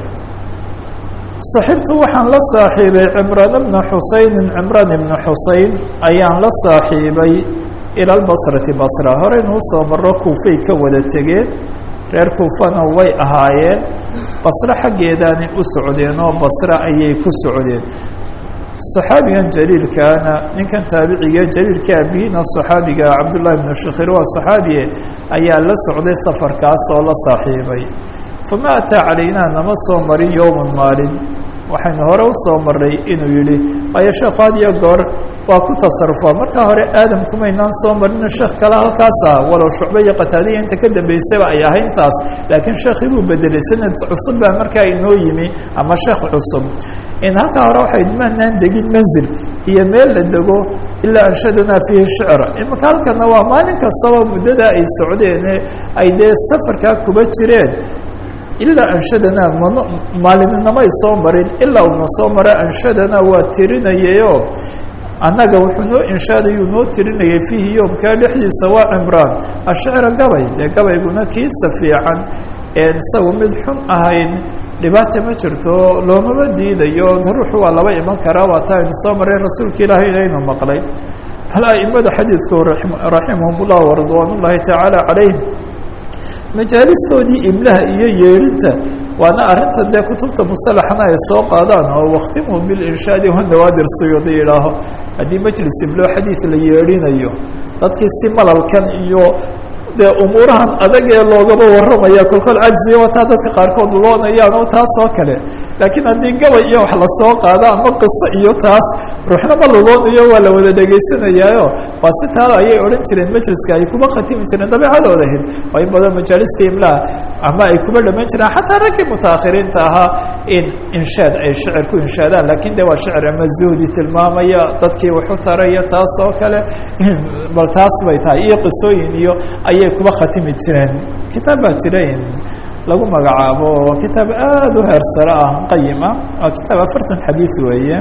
S1: صaxibtu waxaan la saaxiibay cimraan bna xusayni cimraan ibna xuseyn ayaan la saaxiibay ilى اbصrati basra horeynuu soo maro kuufay ka wada tegeen reer kuufana way ahaayeen basre xaggeedaanay u socdeen oo basre ayay ku socdeen صaxaabigan jaliilkaana ninkan taabiciga jaliilka abihiina صaxaabiga cabdullahi bnu shakhir waa صaxaabiye ayaa la socday safarkaas oo la saaxiibay fama ataa calaynaa nama soo marin yowma maalin waxaynu hore usoo maray inuu yihi waayo sheekhu had iyo goor waa ku tasarufaa markaa hore aadam kumaynaan soo marino sheekh kale halkaas ah walow shucbe iyo qataadiya inta ka dambeysaba ay ahayn taas laakiin sheekhii buu bedelay sanad cusub baa markaa inoo yimi ama sheekh cusub in halkaa hore waxay maanaan degin manzil iyo meel la dego ilaa anshadanaa fiihi shicra imika halkana waa maalin kastaba muddada ay socdeene ay dee safarkaa kuba jireen ilaa anshadanaa man maalinimay soo marin ilaa una soo mara anshadanaa waa tirinayayo annaga wuxuu noo inshaadayuu noo tirinayay fiihi yoomkaa dhexdiisa waa cimraan ashicra gabay dee gabayguna kiisa fiican een isagu mid xun ahayn dhibaata ma jirto loomama diidayo ruuxu waa laba iman karaa waa taa aynu soo maray rasuulka ilaahay inaynu maqlay bal aimada xadiidku raximahum ullah waridwaan ullaahi tacaala calayhim majaalistoodii imlaha iyo yeedhinta waana arrinta dee kutubta musalaxana ay soo qaadaan oo wakhtimhu bilinshaadi wanawaadir suyuudi yidhaaho haddii majlis imlo xadiid la yeedhinayo dadkii si malalkan iyo dee umuurahan adag ee loogaba warramaya kolkol cajziya wataa dadka qaarkood loonayaan oo taas oo kale laakiin haddii gabay iyo wax lasoo qaado ama qiso iyo taas ruuxna ma luloonayo waa la wada dhegaysanayaayo waa si taalo ayay odhan jireen majliska ay kuba khatimi jireen dabeecadooda ahayd waa in badan majaalista imlaha ama ay kuba dhaman jireen xataa raggii mutaakhiriinta ahaa in inshaad ay shicir ku inshaadaan lakin de waa shicir ama zuhdi tilmaamaya dadkii waxu taraya taas oo kale bal taas bay tahay iyo qisooyin iyo ayay kuba khatimi jireen kitaab baa jira lagu magacaabo waa kitaab aada u heersare ah qayima waa kitaab afartan xadiid weeye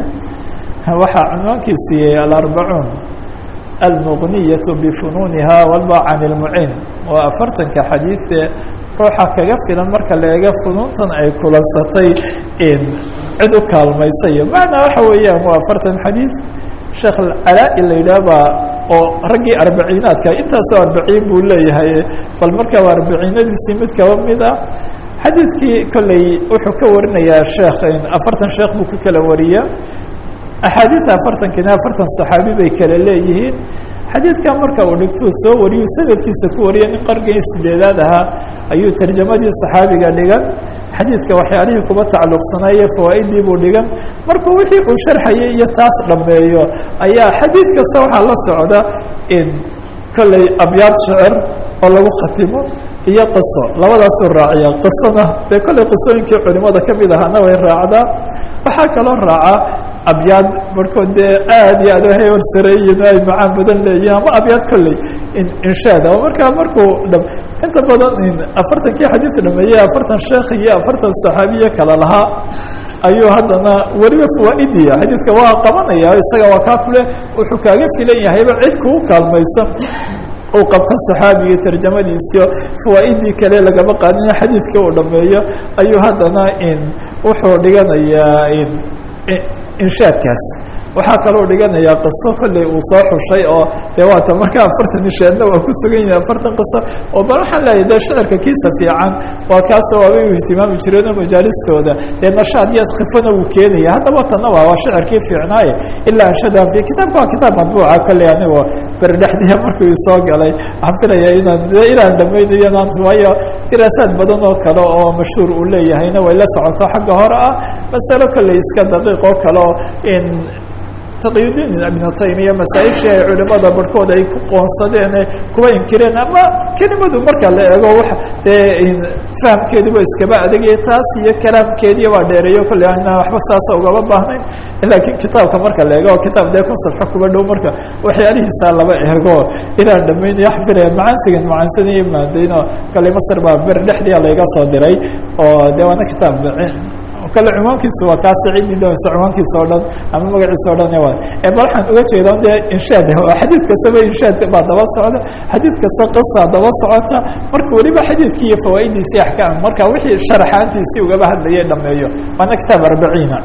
S1: waxaa cunwaankiisu yahay alarbacuun almuqniyaة bifunuuniha walba can اlmucin waa afartanka xadiidee ruuxa kaga filan marka la eega funuuntan ay kulansatay in cid u kaalmaysayo macnaa waxa weeyaan waa afartan xadiid sheekh calaa-i la yidhaah baa oo raggii arbaciinaadka intaasoo arbaciin buu leeyahay bal marka waa arbaciinadiisii mid kaba mid a xadiidkii kolley wuxuu ka warinayaa sheekh afartan sheekh buu ka kala wariya axaadiidta afartankina afartan saxaabi bay kala leeyihiin xadiidkan marka uu dhigtuu soo wariyu sanadkiisa ku wariya nin qargii sideedaad ahaa ayuu tarjamadii saxaabiga dhigan xadiidka waxyaalihii kuba tacalluqsanaaye fawaa'iddii buu dhigan markuu wixii uu sharxayay iyo taas dhammeeyo ayaa xadiid kasta waxaa la socda in kolley abyaad shicir oo lagu khatimo iyo qiso labadaasuu raaciya qisona dee kolley qisooyinkii culimada ka mid ahaana way raacdaa waxaa kaloo raaca abyaad markood dee aad iyo aad waxay horsareeyiin ay macaan badan leeyihin ama abyaad kolley inshaad oo markaa markuu dha inta badan afartankii xadiidka dhameeyey afartan sheekh iyo afartan saxaabiye kala lahaa ayuu haddana weliba fawaa'idiya xadiidka waa qabanaya isaga waa kaa kule wuxuu kaaga filan yahayba cid kuu kaalmaysan uu qabto saxaabiga tarjamadiisiyo fawaaidii kale lagama qaadin xadiidka uu dhameeyo ayuu haddana wuxuu dhiganayaa inshaadkaas waxaa kaloo dhiganayaa qiso kolley uu soo xushay oo dee waata markaa afartan inshaadna waa ku sugan yahay afartan qiso oo bal waxaan leeyahay dee shicirka kiisa fiican waa kaasoo waabay u ihtimaami jireen oo majaalistooda dee nashaad iyo khifana wuu keenaya haddaba tana waa waa shicirkii fiicnaaye ilaa anshadan fi kitaabka waa kitaab madbuuca kolley anigoo berdhexdiya markuu isoo galay waxaan filaya inaan dee inaan dhamaynayo inaan waayo diraasaad badan oo kale oo mashhuur uu leeyahayna way la socoto xagga hore ah masalo kolley iska daqiiq oo kale oo in taqiyudiin ibnu taymiya masaaishii ay culimada barhkood ay ku qoonsadeen kuwa inkireen ama kelimadu marka la eego wa dee fahamkeeduba iskaba adagaya taas iyo kalaamkeediya waa dheereeyo kolley aynaan waxba saasa ugaba baahnayn laakiin kitaabka marka la eego kitaab dee kun safxo kuba dhow marka waxyaalihiisaa laba eego inaan dhamaynayo xafilaya macaansigan macaansanaya maadayno kale masr baa ber dhexdia layga soo diray oo de waana kitaab kale cunwaankiisu waa kaasi ciddii doonaysa cunwaankiisa o dhan ama magaciisa o dhan wa e bal waxaan uga jeeda de inshaad xadiid kastaba inshaadka baa daba socda xadiid kasta qisaa daba socota marka weliba xadiidkii iyo fawaa'idiisii axkaam marka wixii sharaxaantiisii ugaba hadlayay dhameeyo waana kitaab arbaciina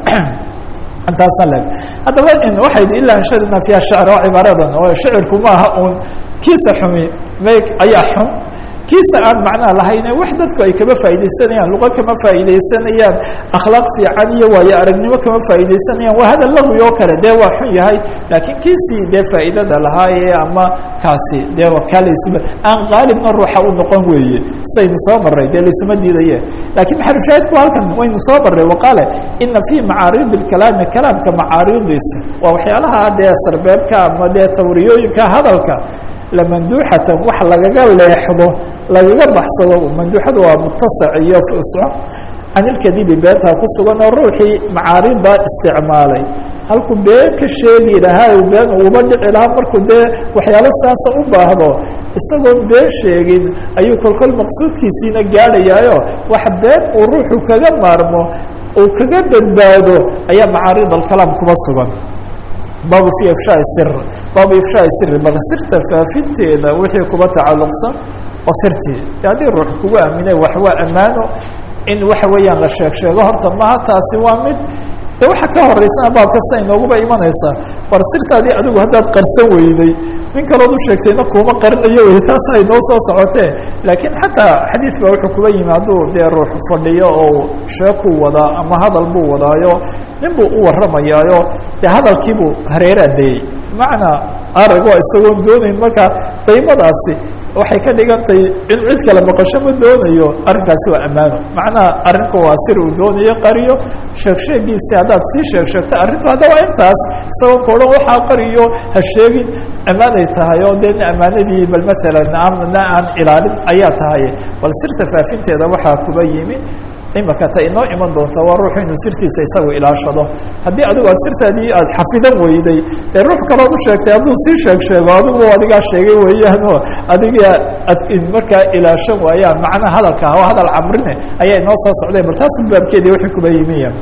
S1: intaasa leg haddaba waxay ilaa anshadna fiiha shacr oo cibaaradan oo shicirku maaha uun kiisa xumi may ayaa xun kiisa aan macnaha lahayne wax dadku ay kama faaidaysanayaan luqa kama faaidaysanayaan akhlaaq fiican iyo waayo aragnimo kama faaidaysanayaan waa hadal lawi oo kale dee waa xun yahay laakiin kiisii dee faa'iidada lahaaye ama kaasi dee kaa laysuma aan qaalibna ruuxa u noqon weeye saynu soo maray dee laysuma diidaye lakiin maxalushaahidku halkan waynu soo maray waqaale ina fii macaaridi اkalaami kalaamka macaaridiisa waa waxyaalaha dee sarbeebka ama dee tawriyooyinka hadalka lamanduuxatan wax lagaga leexdo lagaga baxsado manduuxadu waa mutasac iyo fusco can ilkadibi beentaa ku sugan oo ruuxii macaarida isticmaalay halkuu been ka sheegi lahaa been uuba dhici lahaa markuu dee waxyaalo saasa u baahdo isagoon been sheegin ayuu kolkol maqsuudkiisiina gaadhayaayo wax been uu ruuxu kaga maarmo uu kaga badbaado ayaa macaarid alkalaam kuba sugan baabu fi ifshaai sir baabu ifshaai siri bal sirta faafinteeda wixii kuba tacalluqsan oo sirtii haddii ruux kugu aaminay wax waa ammaano in waxa weeyaan la sheeg sheego horta maha taasi waa mid de waxa ka horeysana baab kasta inooguba imanaysaa war sirtaadii adigu haddaad qarsan weyday nin kalood u sheegtayna kuuma qarinayo wey taas ay noo soo socotee laakiin xataa xadiid baa wuxuu kuba yimi hadduu dee ruux fadhiyo oo sheekuu wadaa ama hadal buu wadaayo nin buu u warramayaayo dee hadalkiibuu hareeraadayey macnaa arag waa isagoon doonayn marka daymadaasi waxay ka dhigantahay in cid kale maqasho ma doonayo arrinkaasi waa ammaano macnaha arrinku waa sir uu doonayo qariyo sheeg sheegiisi haddaad sii sheeg sheegta arrintu hadda waa intaas isagoon ka odhan waxaa qariyo ha sheegin ammaanay tahay oo dee ammaanadii bal maalan amna aan ilaalin ayaa tahay bal sirta faafinteeda waxaa kuba yimi imaka ta inoo iman doonta waa ruuxu inuu sirtiisa isagu ilaashado haddii adigu aad sirtaadii aad xafidan weyday ee ruux kalood u sheegtay hadduu sii sheeg sheego adigu adigaa sheegay weeyaanoo adiga ad markaa ilaashan waayaan macnaha hadalka waa hadal camrine ayaa inoo soo socday bal taasu baabkeedii waxay kuba yimiya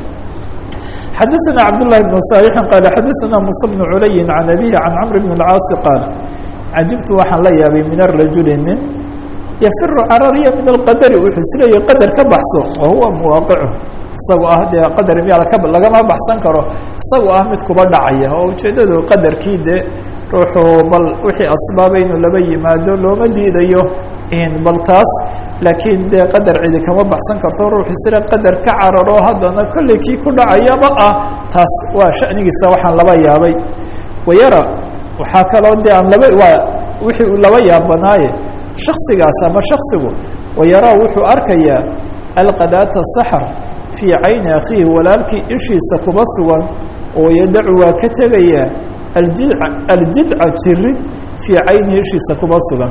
S1: xadaثna cabdاللahi بن صالحi qال xadaثna muسى بن culayi عan abihi عan cمr بن الcاaص qaal cajibtu waxaan la yaabay min الrajuli nin yafiru carariya min alqadari wuxuu isleeyahy qadar ka baxso wa huwa muwaaqicu isagoo ah dee qadar miyaa ka lagama baxsan karo isagoo ah mid kuba dhacaya oo ujeeddadu qadarkii de ruuxuu bal wixii asbaaba inuu laba yimaado looma diidayo bal taas laakiin dee qadar cidi kama baxsan karto ruux isle qadar ka cararo haddana kolley kii ku dhacayaba ah taas waa shanigiisa waxaan laba yaabay wayara waxaa kaloo de aan laba waa wixii uu laba yaabanaaye shaksigaas ama shaksigu wayaraa wuxuu arkayaa alqadaata saxar fii cayni akhiihi walaalkii ishiisa kuba sugan oo yadacu waa ka tegayaa aljidca aljidca jirid fii caynihi ishiisa kuba sugan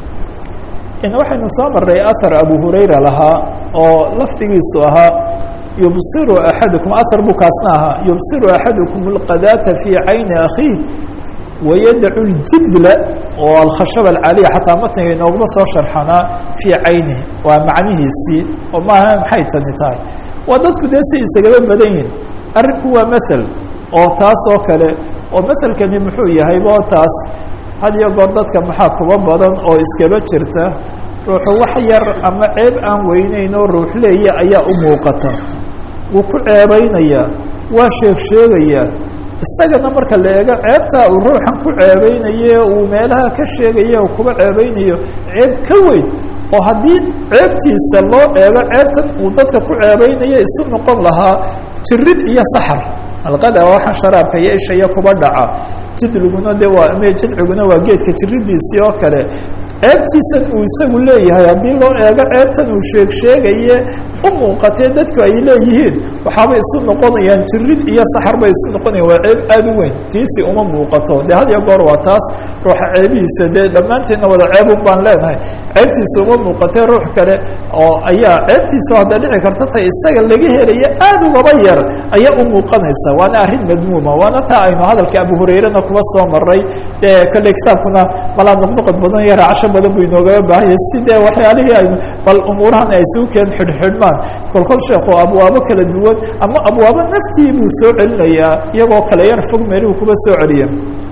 S1: in waxaynu soo maray ahar abu hurayra lahaa oo lafdigiisu ahaa yubsiru axadukum ahar buu kaasna ahaa yubsiru axadukum alqadaata fii cayni akhiih wayadacu ljidla oo alkhashaba alcaaliya xataa matniga inooguma soo sharxanaa fii caynihi waa macnihiisii oo maaha maxay tani tahay waa dadku dee si isagaba badan yihin arrinku waa mathal oo taas oo kale oo mathalkani muxuu yahay bo taas had iyo goor dadka maxaa kuba badan oo iskaba jirta ruuxu wax yar ama ceeb aan weyneyn oo ruux leeya ayaa u muuqata wuu ku ceebaynayaa waa sheeg sheegayaa isagana marka la eego ceebtaa uu ruuxan ku ceebeynaye uu meelaha ka sheegaya oo kuba ceebeynayo ceeb ka weyn oo haddii ceebtiisa loo eego ceebtan uu dadka ku ceebeynayo isu noqon lahaa jirid iyo saxar alqada waxaan sharaabka iyo ishaya kuba dhaca jidliguna de waa me jidciguna waa geedka jiridiisii oo kale ceebtiisan uu isagu leeyahay haddii loo eego ceebtan uu sheeg sheegaye u muuqatee dadku ay leeyihiin waxaabay isu noqonayaan jirid iyo saxar bay isu noqonayan waa ceeb aada u weyn tiisi uma muuqato de had iyo goor waa taas ruuxa ceebihiisa dee dhammaanteedna wada ceebun baan leenahay ceebtiisa uma muuqatee ruux kale oo ayaa ceebtiisa hadda dhici karta tay isaga laga helaya aada ugaba yar ayaa u muuqanaysa waana arrin madmuuma waana taa aynu hadalka abu hurayrena kuba soo maray dee kolley kitaabkuna malaa noqnoqod badan iyo raacasho badan buu inoogaba baahanya si dee waxyaalihii aynu bal umuurahan ay isugu keen xidhxidhmaan kolkol sheekhu abwaabo kala duwan ama abwaabo naftii buu soo celinayaa iyagoo kale yar fog meelihuu kuba soo celiya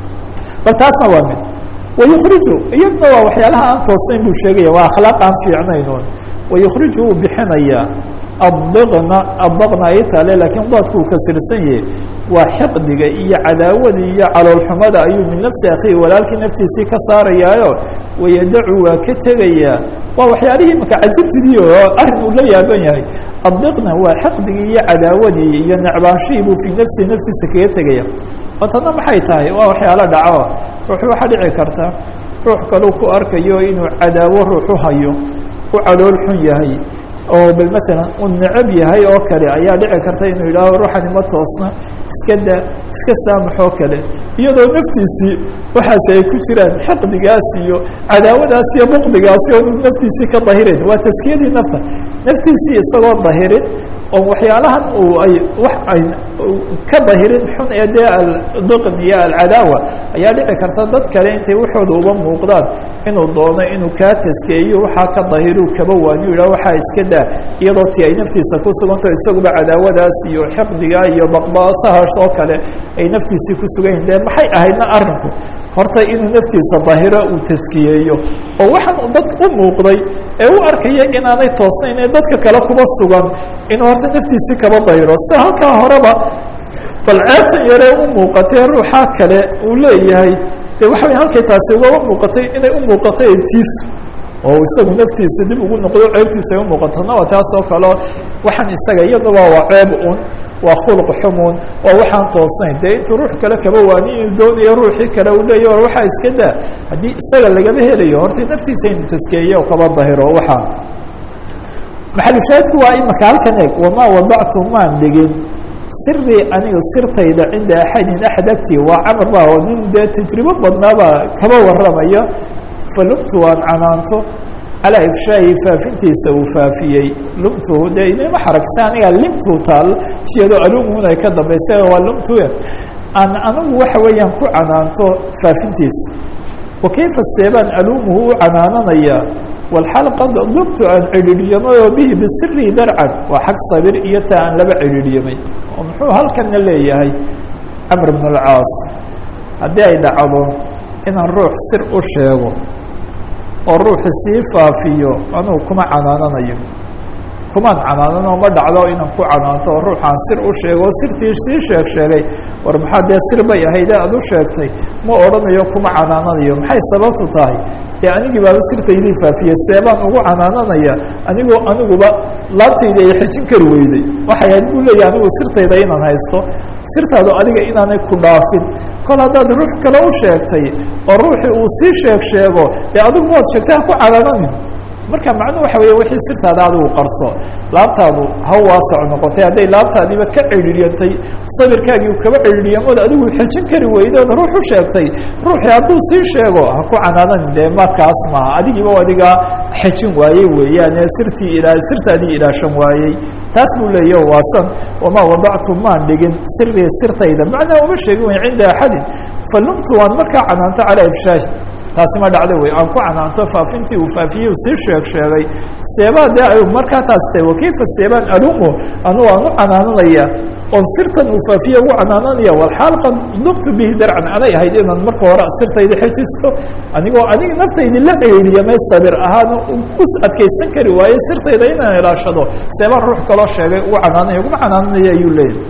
S1: bal taasna waa mid wayukriju iyadna waa waxyaalaha aan toosnayn buu sheegaya waa akhlaaq aan fiicnaynoon wayukriju uu bixinayaa adqna adaqna ay taale laakiin daadku uu kasirsan yahe waa xiqdiga iyo cadaawada iyo caloolxumada ayuu min nafsi akhihi walaalkii naftiisii ka saarayaayo wayadacu waa ka tegayaa waa waxyaalihii imaka cajibtidii oo arrin uu la yaaban yahay addiqna waa xiqdigii iyo cadaawadii iyo necbaanshihii buu fii nafsihi naftiisa kaga tegaya oo tana maxay tahay waa waxyaalo dhaco ruux waxaa dhici karta ruux kaleu ku arkayo inuu cadaawo ruuxu hayo u calool xun yahay oo bal maalan uu necab yahay oo kale ayaa dhici karta inuu yidhaaho ruuxani ma toosna iska da iska saamaxoo kale iyadoo naftiisii waxaasi ay ku jiraan xiqdigaas iyo cadaawadaas iyo buqdigaasi oonu naftiisii ka dahirin waa taskiyadii nafta naftiisii isagoo dahirin oo waxyaalahan uu ay wax ay ka dahirin xun ee dee aldiqn iyo alcadaawa ayaa dhici karta dad kale intay waxooda uba muuqdaan inuu doono inuu kaa taskeeyo waxaa ka dahiru kaba waaniyu yidhah waxaa iska daa iyadoo ti ay naftiisa ku suganto isaguba cadaawadaas iyo xiqdiga iyo baqbaasahaas oo kale ay naftiisii ku sugan yihin dee maxay ahaydna arrinku horta inuu naftiisa dahiro uu taskiyeeyo oo waxaan dad u muuqday ee u arkaya inaanay toosnayn ee dadka kale kuba sugan inuu horta naftiisii kaba dahiro sida halkaa horeba bal ceebtan yaree u muuqatee ruuxaa kale uu leeyahay de waxa way halkay taasi ugaba muuqatay inay u muuqato etiisu oo isagu naftiisa dib ugu noqdo ceebtiisa ay u muuqatona waa taas oo kaleo waxaan isaga iyaduba waa ceeb un waa khulq xumun waa waxaan toosnayn dee intuu ruux kale kaba waani inuu doonayo ruuxii kale uu leeya or waxaa iska daa haddii isaga lagama helayo horta naftiisa inu taskeeye oo kaba dahiro waxaan maxalushaahidku waa imaka halkan eeg wamaa wadactu maan dhigin sirii aniga sirtayda cinda axadin axad agtii waa camar ba oo nin dee tajribo badnaabaa kaba warramaya falumtu waan canaanto calaa ifshaahi faafintiisa uu faafiyey lumtuhu dee inama xaraksa aniga limtu taal iyadoo alumuun ay ka dambaysa waa lumtu aan anigu waxa weeyaan ku canaanto faafintiisa wa kayfa seebaan alumuhu u canaananayaa walxaal qad dubtu aan cidhiidhyamay oo bihi bisirii darcan waa xag sabir iyo taa aan laba cidhiidhyamay oo muxuu halkana leeyahay camr bn alcaas haddii ay dhacdo inaan ruux sir u sheego oo ruuxi sii faafiyo anugu kuma canaananayo kumaan canaanano ma dhacdo inaan ku canaanto oo ruuxaan sir u sheego oo sirtii sii sheeg sheegay war maxaa dee sir bay ahayde aad u sheegtay ma odhanayo kuma canaananayo maxay sababtu tahay dee anigii baaba sirtaydii faafiyey seebaan ugu canaananaya anigoo aniguba laabtaydi ay xejin kari weyday waxay ahayd buu leeyahy anigu sirtayda inaan haysto sirtaadu adiga inaanay ku dhaafin kol haddaad ruux kale u sheegtay oo ruuxii uu sii sheeg sheego dee adigu waad sheegtay ha ku canaananin marka macnuhu waxa weeye wixii sirtaada adigu qarso laabtaadu ha waasac noqotay hadday laabtaadiiba ka cidhiiryantay sabirkaagii kaba cidhiiryamood adigu xejin kari weydood ruux u sheegtay ruuxii hadduu sii sheego ha ku canaananin dee markaas maaha adigiiba adigaa xejin waayey weeyaane sirtii ilaa sirtaadii ilaashan waayey taas buu leeyahy waasan wamaa wadactu maan dhigin sirii sirtayda macnaa uma sheegin way cinda axadin falumtu waan markaa canaanto calaa ifshaahi taasi ma dhacdo wey aan ku canaanto faafintii uu faafiyey sii sheeg sheegay seebaa dee ay markaa taas tahay wakayfa seebaan alumo anugu aan u canaananaya oon sirtan uu faafiye ugu canaananaya walxaal qad nuqtu bihi darcan anay ahayd inaan marka hore sirtayda xejisto anigoo aniga naftaydi la ceeliya may sabir ahaan u adkaysan kari waaye sirtayda inaan ilaashado seebaan ruux kaloo sheegay ugu canaanaya uguma canaananaya ayuu leeyahy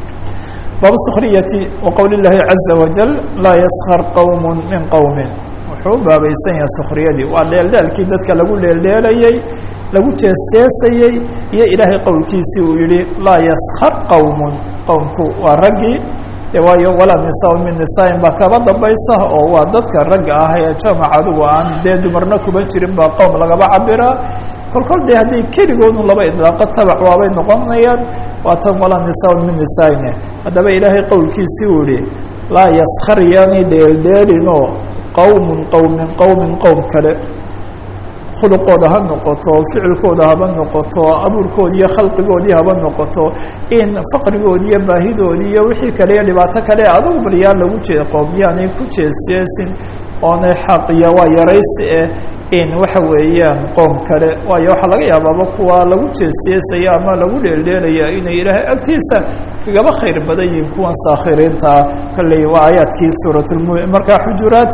S1: baabu skriyati waqowl اllahi caza wajal laa yaskar qowm min qowmi wuxuu u baabaysan yahay skriyadii waa dheeldheelkii dadka lagu dheeldheelayey lagu jeesjeesayey iyo ilaahay qowlkiisii uu yihi laa yaskar qowm qowmku waa raggii de waayo walaa nisaa min nisaain baa kaba dambaysa oo waa dadka ragga ah ee jamac adigu aan dee dumarna kuba jirin baa qowm lagaba cabiraa kol kol dee hadday keligoodun laba idlaaqo tabac waabay noqonayaan waa tan walaa nisaa min nisaaine haddaba ilaahay qowlkiisii uu yihi laa yaskar yaanay dheeldheelinoo qowmun qowmin qowmin qowm kale khuluqooda ha noqoto ficilkooda haba noqoto abuurkoodi iyo khalqigoodii haba noqoto in faqrigoodi iyo baahidoodii iyo wixii kale iyo dhibaato kale adugu baryaa lagu jee qoomyaanay ku jeesjeesin oonay xaqiya waa yaraysi eh in waxa weeyaan qoom kale waayo waxaa laga yaabaaba kuwa lagu jeesjeesaya ama lagu dheeldheelaya inay ilaahay agtiisa kagaba khayr badan yihiin kuwan saakhiriinta kolley waa aayaadkii suurat markaa xujuraat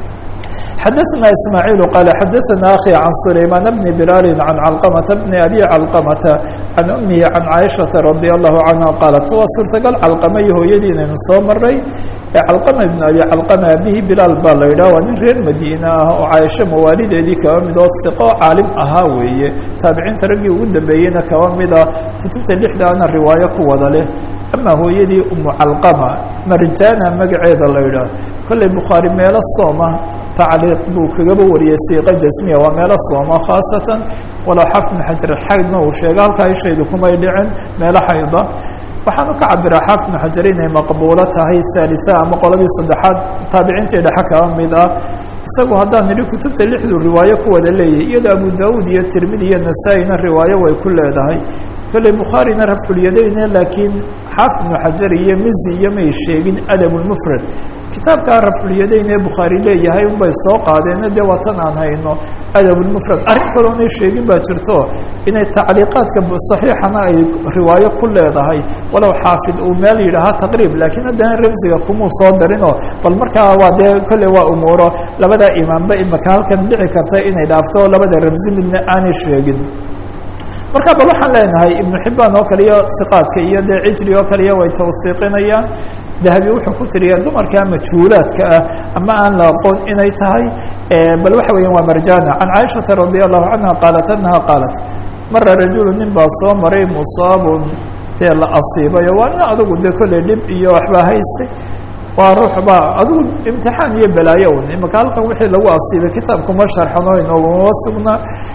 S1: xadaثna ismaaعiil qaal xadaثna akhi can sulaymaan bni bilaali can calqamata bni abi calqamata can umihi can caaishaةa radi allahu canha qaalat waa suurtagal calqama iyo hooyadii inaynu soo maray ee calqama ibn abi calqama abihi bilaal baa la yidhah waa nin reer madiine ah oo caaisho mawaalideedii kaba mid oo hiqo caalim ahaa weeye taabiciinta raggii ugu dambeeyeyna kaba mida kutubta lixdaana riwaayo ku wada leh ama hooyadii umu calqama marjana magaceeda la yidhaah kolley bukhaari meelo sooma tacliiq buu kagaba wariyey siiqa jasmiya waa meelo sooma khaasatan walow xafid bn xajar xaydna uu sheega halkaa ishaydu kumay dhicin meelo xayda waxaanu ka cabiraa xaafid bn xajar inay maqbuulo tahay haalisa ama qoladii saddexaad taabiciintii dhexe kaba mid ah isagu haddaan nidhi kutubta lixdu riwaayo ku wada leeyahy iyadoo abu daawuud iyo tirmidi iyo nasaa-ina riwaayo way ku leedahay kolley bukhaarina rafculyadeyne laakiin xaafid bnu xajar iyo mizi iyo may sheegin adab lmufrad kitaabkaa rafculyadeyn ee bukhaari leeyahay unbay soo qaadeen dee waa tan aan hayno adab lmufrad arrin kaloonay sheegin baa jirto inay tacliiqaadka saxiixana ay riwaayo ku leedahay walow xaafid uu meel yidhaahaa taqriib laakiin haddana ramsiga kumuu soo darinoo bal markaa waa dee kolley waa umuuro labadaa imaamba imaka halkan dhici karta inay dhaafto labada ramsi midna aanay sheegin marka bal waxaan leenahay ibnu xibaan oo kale iyo iqaadka iyo dee cijri oo kale iyo way tawsiiqinayaan dahabi wuxuu ku tiriyaa dumarka majhuulaadka ah ama aan la aqoon inay tahay bal waxa weeyaan waa marjana can caaishata radi allahu canha qaalat anaha qaalat mara rajulu nin baa soo maray musaabun dee la asiibayo waa nin adugu dee kolley dhib iyo waxbaa haystay waa ruux baa adigu imtixaan iyo balaayo un imaka halkan wixii lagu asiibay kitaabkuma sharxano inooguma sugna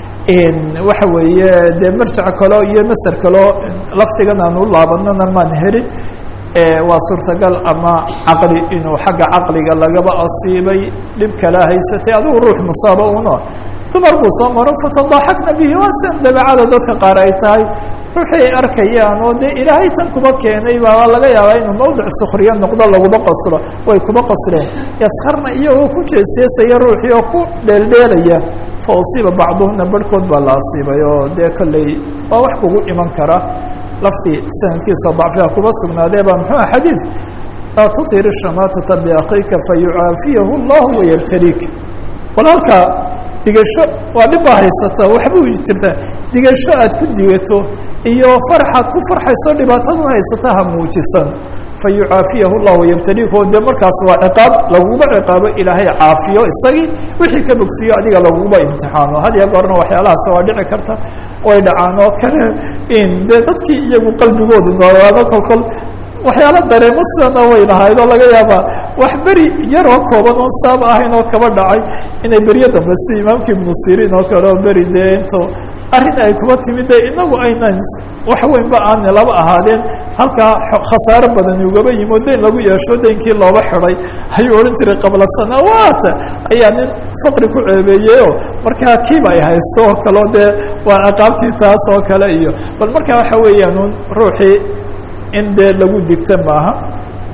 S1: waxa weeye dee marjac kaleo iyo master kaleo laftigan aan u laabanana maan helin waa suurtagal ama caqli inuu xagga caqliga lagaba asiibay dhib kala haysatay adigu ruux musaaba uno dumar buu soo maro fatadaxakna bihi waa sian dabeecada dadka qaar ay tahay ruuxay arkayaan oo dee ilaahay tan kuba keenay baa laga yaabaa inuu mawdic sukriyo noqdo laguma qoslo way kuba qosleen yaskarna iyagoo ku jeesjeesaya ruuxii oo ku dheeldheelaya fa usiiba bacduhuna barhkood baa la asiibay oo dee kolley waa wax kugu iman kara laftii sanadkiisa dacfiga kuba sugnaadee baa muxuu ah xadiid laa tutir shamaatata biakhiika fayucaafiyahu llahu wayabtaliika walaalka digasho waa dhib baa haysata waxbuu jirtaa digasho aad ku digato iyo farxaad ku farxayso dhibaataduna haysata ha muujisan fayucaafiyahu llahu yabtaliika oo dee markaas waa ciqaab laguma ciqaabo ilaahay caafiyo isagii wixii ka bogsiiyo adiga laguma imtixaano had iyo goorna waxyaalahaas waa dhici karta way dhacaan oo kale in dee dadkii iyagu qalbigoodu noolaado kolkol waxyaala dareemo sidana way lahayd oo laga yaabaa wax beri yaroo kooban oon saab ahayn oo kaba dhacay inay beryo dambe si imaamka ibnu siriin oo kale oo beri dee into arrin ay kuba timid de inagu aynan wax weynba aana laba ahaadeen halkaa khasaaro badani ugaba yimo dayn lagu yeesho daynkii looba xiday ayuu odhan jiray qabla sanawaata ayaa nin faqri ku ceebeeyeyoo markaa kiiba ay haysto oo kaleo dee waa ciqaabtii taas oo kale iyo bal markaa waxa weeyaan un ruuxii in dee lagu digta maaha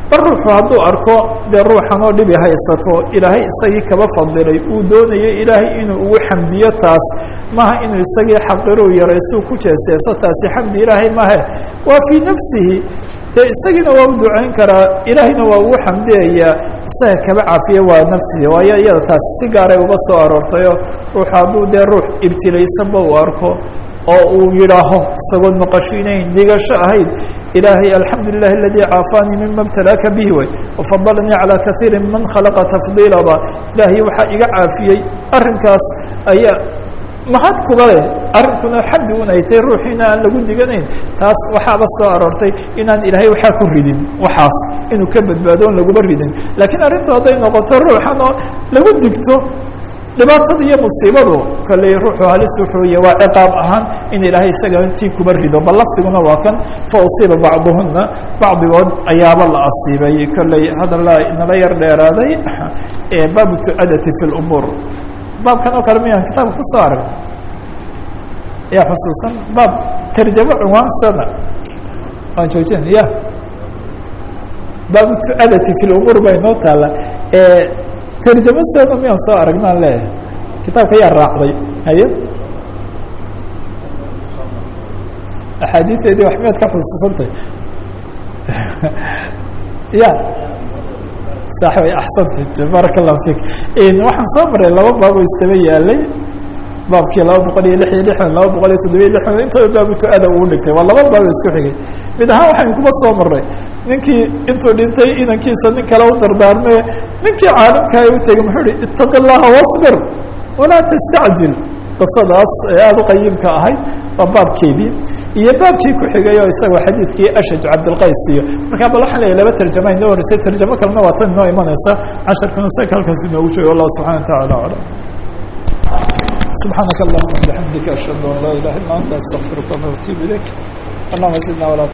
S1: bal ruuxu hadduu arko dee ruuxan oo dhibi haysato ilaahay isagii kaba fadilay uu doonayo ilaahay inuu ugu xamdiyo taas maaha inuu isagii xaqiruu yaraysuu ku jeeseeso taasi xamdi ilaahay mahe waa fii nafsihi dee isagiina waa u ducayn karaa ilaahayna waa ugu xamdiyayaa isaga kaba cafiya waa nafsihi waayo iyada taasi si gaaray uga soo aroortayo ruux hadduu dee ruux ibtilaysanba uu arko oo uu yidhaaho isagoon maqashinayn digasho ahayd ilaahay alxamdu lilah aladii caafaanii mima btalaaka bihi way wafadalanii calaa kaiiri man khalaqa tafdiilaba ilaahay waxaa iga caafiyey arrinkaas ayaa mahad kuba leh arrinkuna xamdi un ay tahay ruuxiina aan lagu diganayn taas waxaaba soo aroortay inaan ilaahay waxaa ku ridin waxaas inuu ka badbaado on laguma ridin laakiin arrintu hadday noqoto ruuxan oo lagu digto dhibaatada iyo musiibadu kale ruuxu halis wuxuu y waa ciqaab ahaan in ilaahay isaga intii kuba rido bal lafdiguna waa kan fa usiiba bacduhuna bacdigood ayaaba la asiibay kolley hadalla inala yar dheeraaday baabu tu'adati fi lumuur baabkan oo kale miyaan kitaabka kusoo arag yaa xusuusan baab tarjamo cunwaansana waan joojin ya baabu tu'adati fi lumuur bay noo taala tarjamo sana miyaan soo aragnaan leeyahay kitaabka yaa raacday haye axaadiiseedii wax miyaad ka xusuusantay ya sax way axsanta baaraka allahu fik waxaan soo maray laba baab oo istaba yaalay baabkii laba boqol iyo lix iyo lixdan laba boqol iyo toddobiyo lixdan intooda baabu tu-ada uu dhigtay waa laba baab isku xigay mid ahaan waxaynu kuma soo marray ninkii intuu dhintay inankiisa nin kale u dardaarmee ninkii caalimkaa u tegey muxuu ihi itaqi llaha wasbir walaa tastacjil qisadaas ee aada u qayimka ahayd waa baabkeedii iyo baabkii ku xigay oo isagoo xadiidkii ashaj cabdilqays iyo markaa bal waxaan leeyahy laba tarjama inoo horeysay tarjamo kalena waa tan inoo imanaysa casharkuna saka halkaas inoogu joogo allah subxana wa tacala aclam سبحانك اللهم وبحمدك أشهد أن لا إله إلا أنت أستغفرك وأتوب إليك اللهم زدنا ولا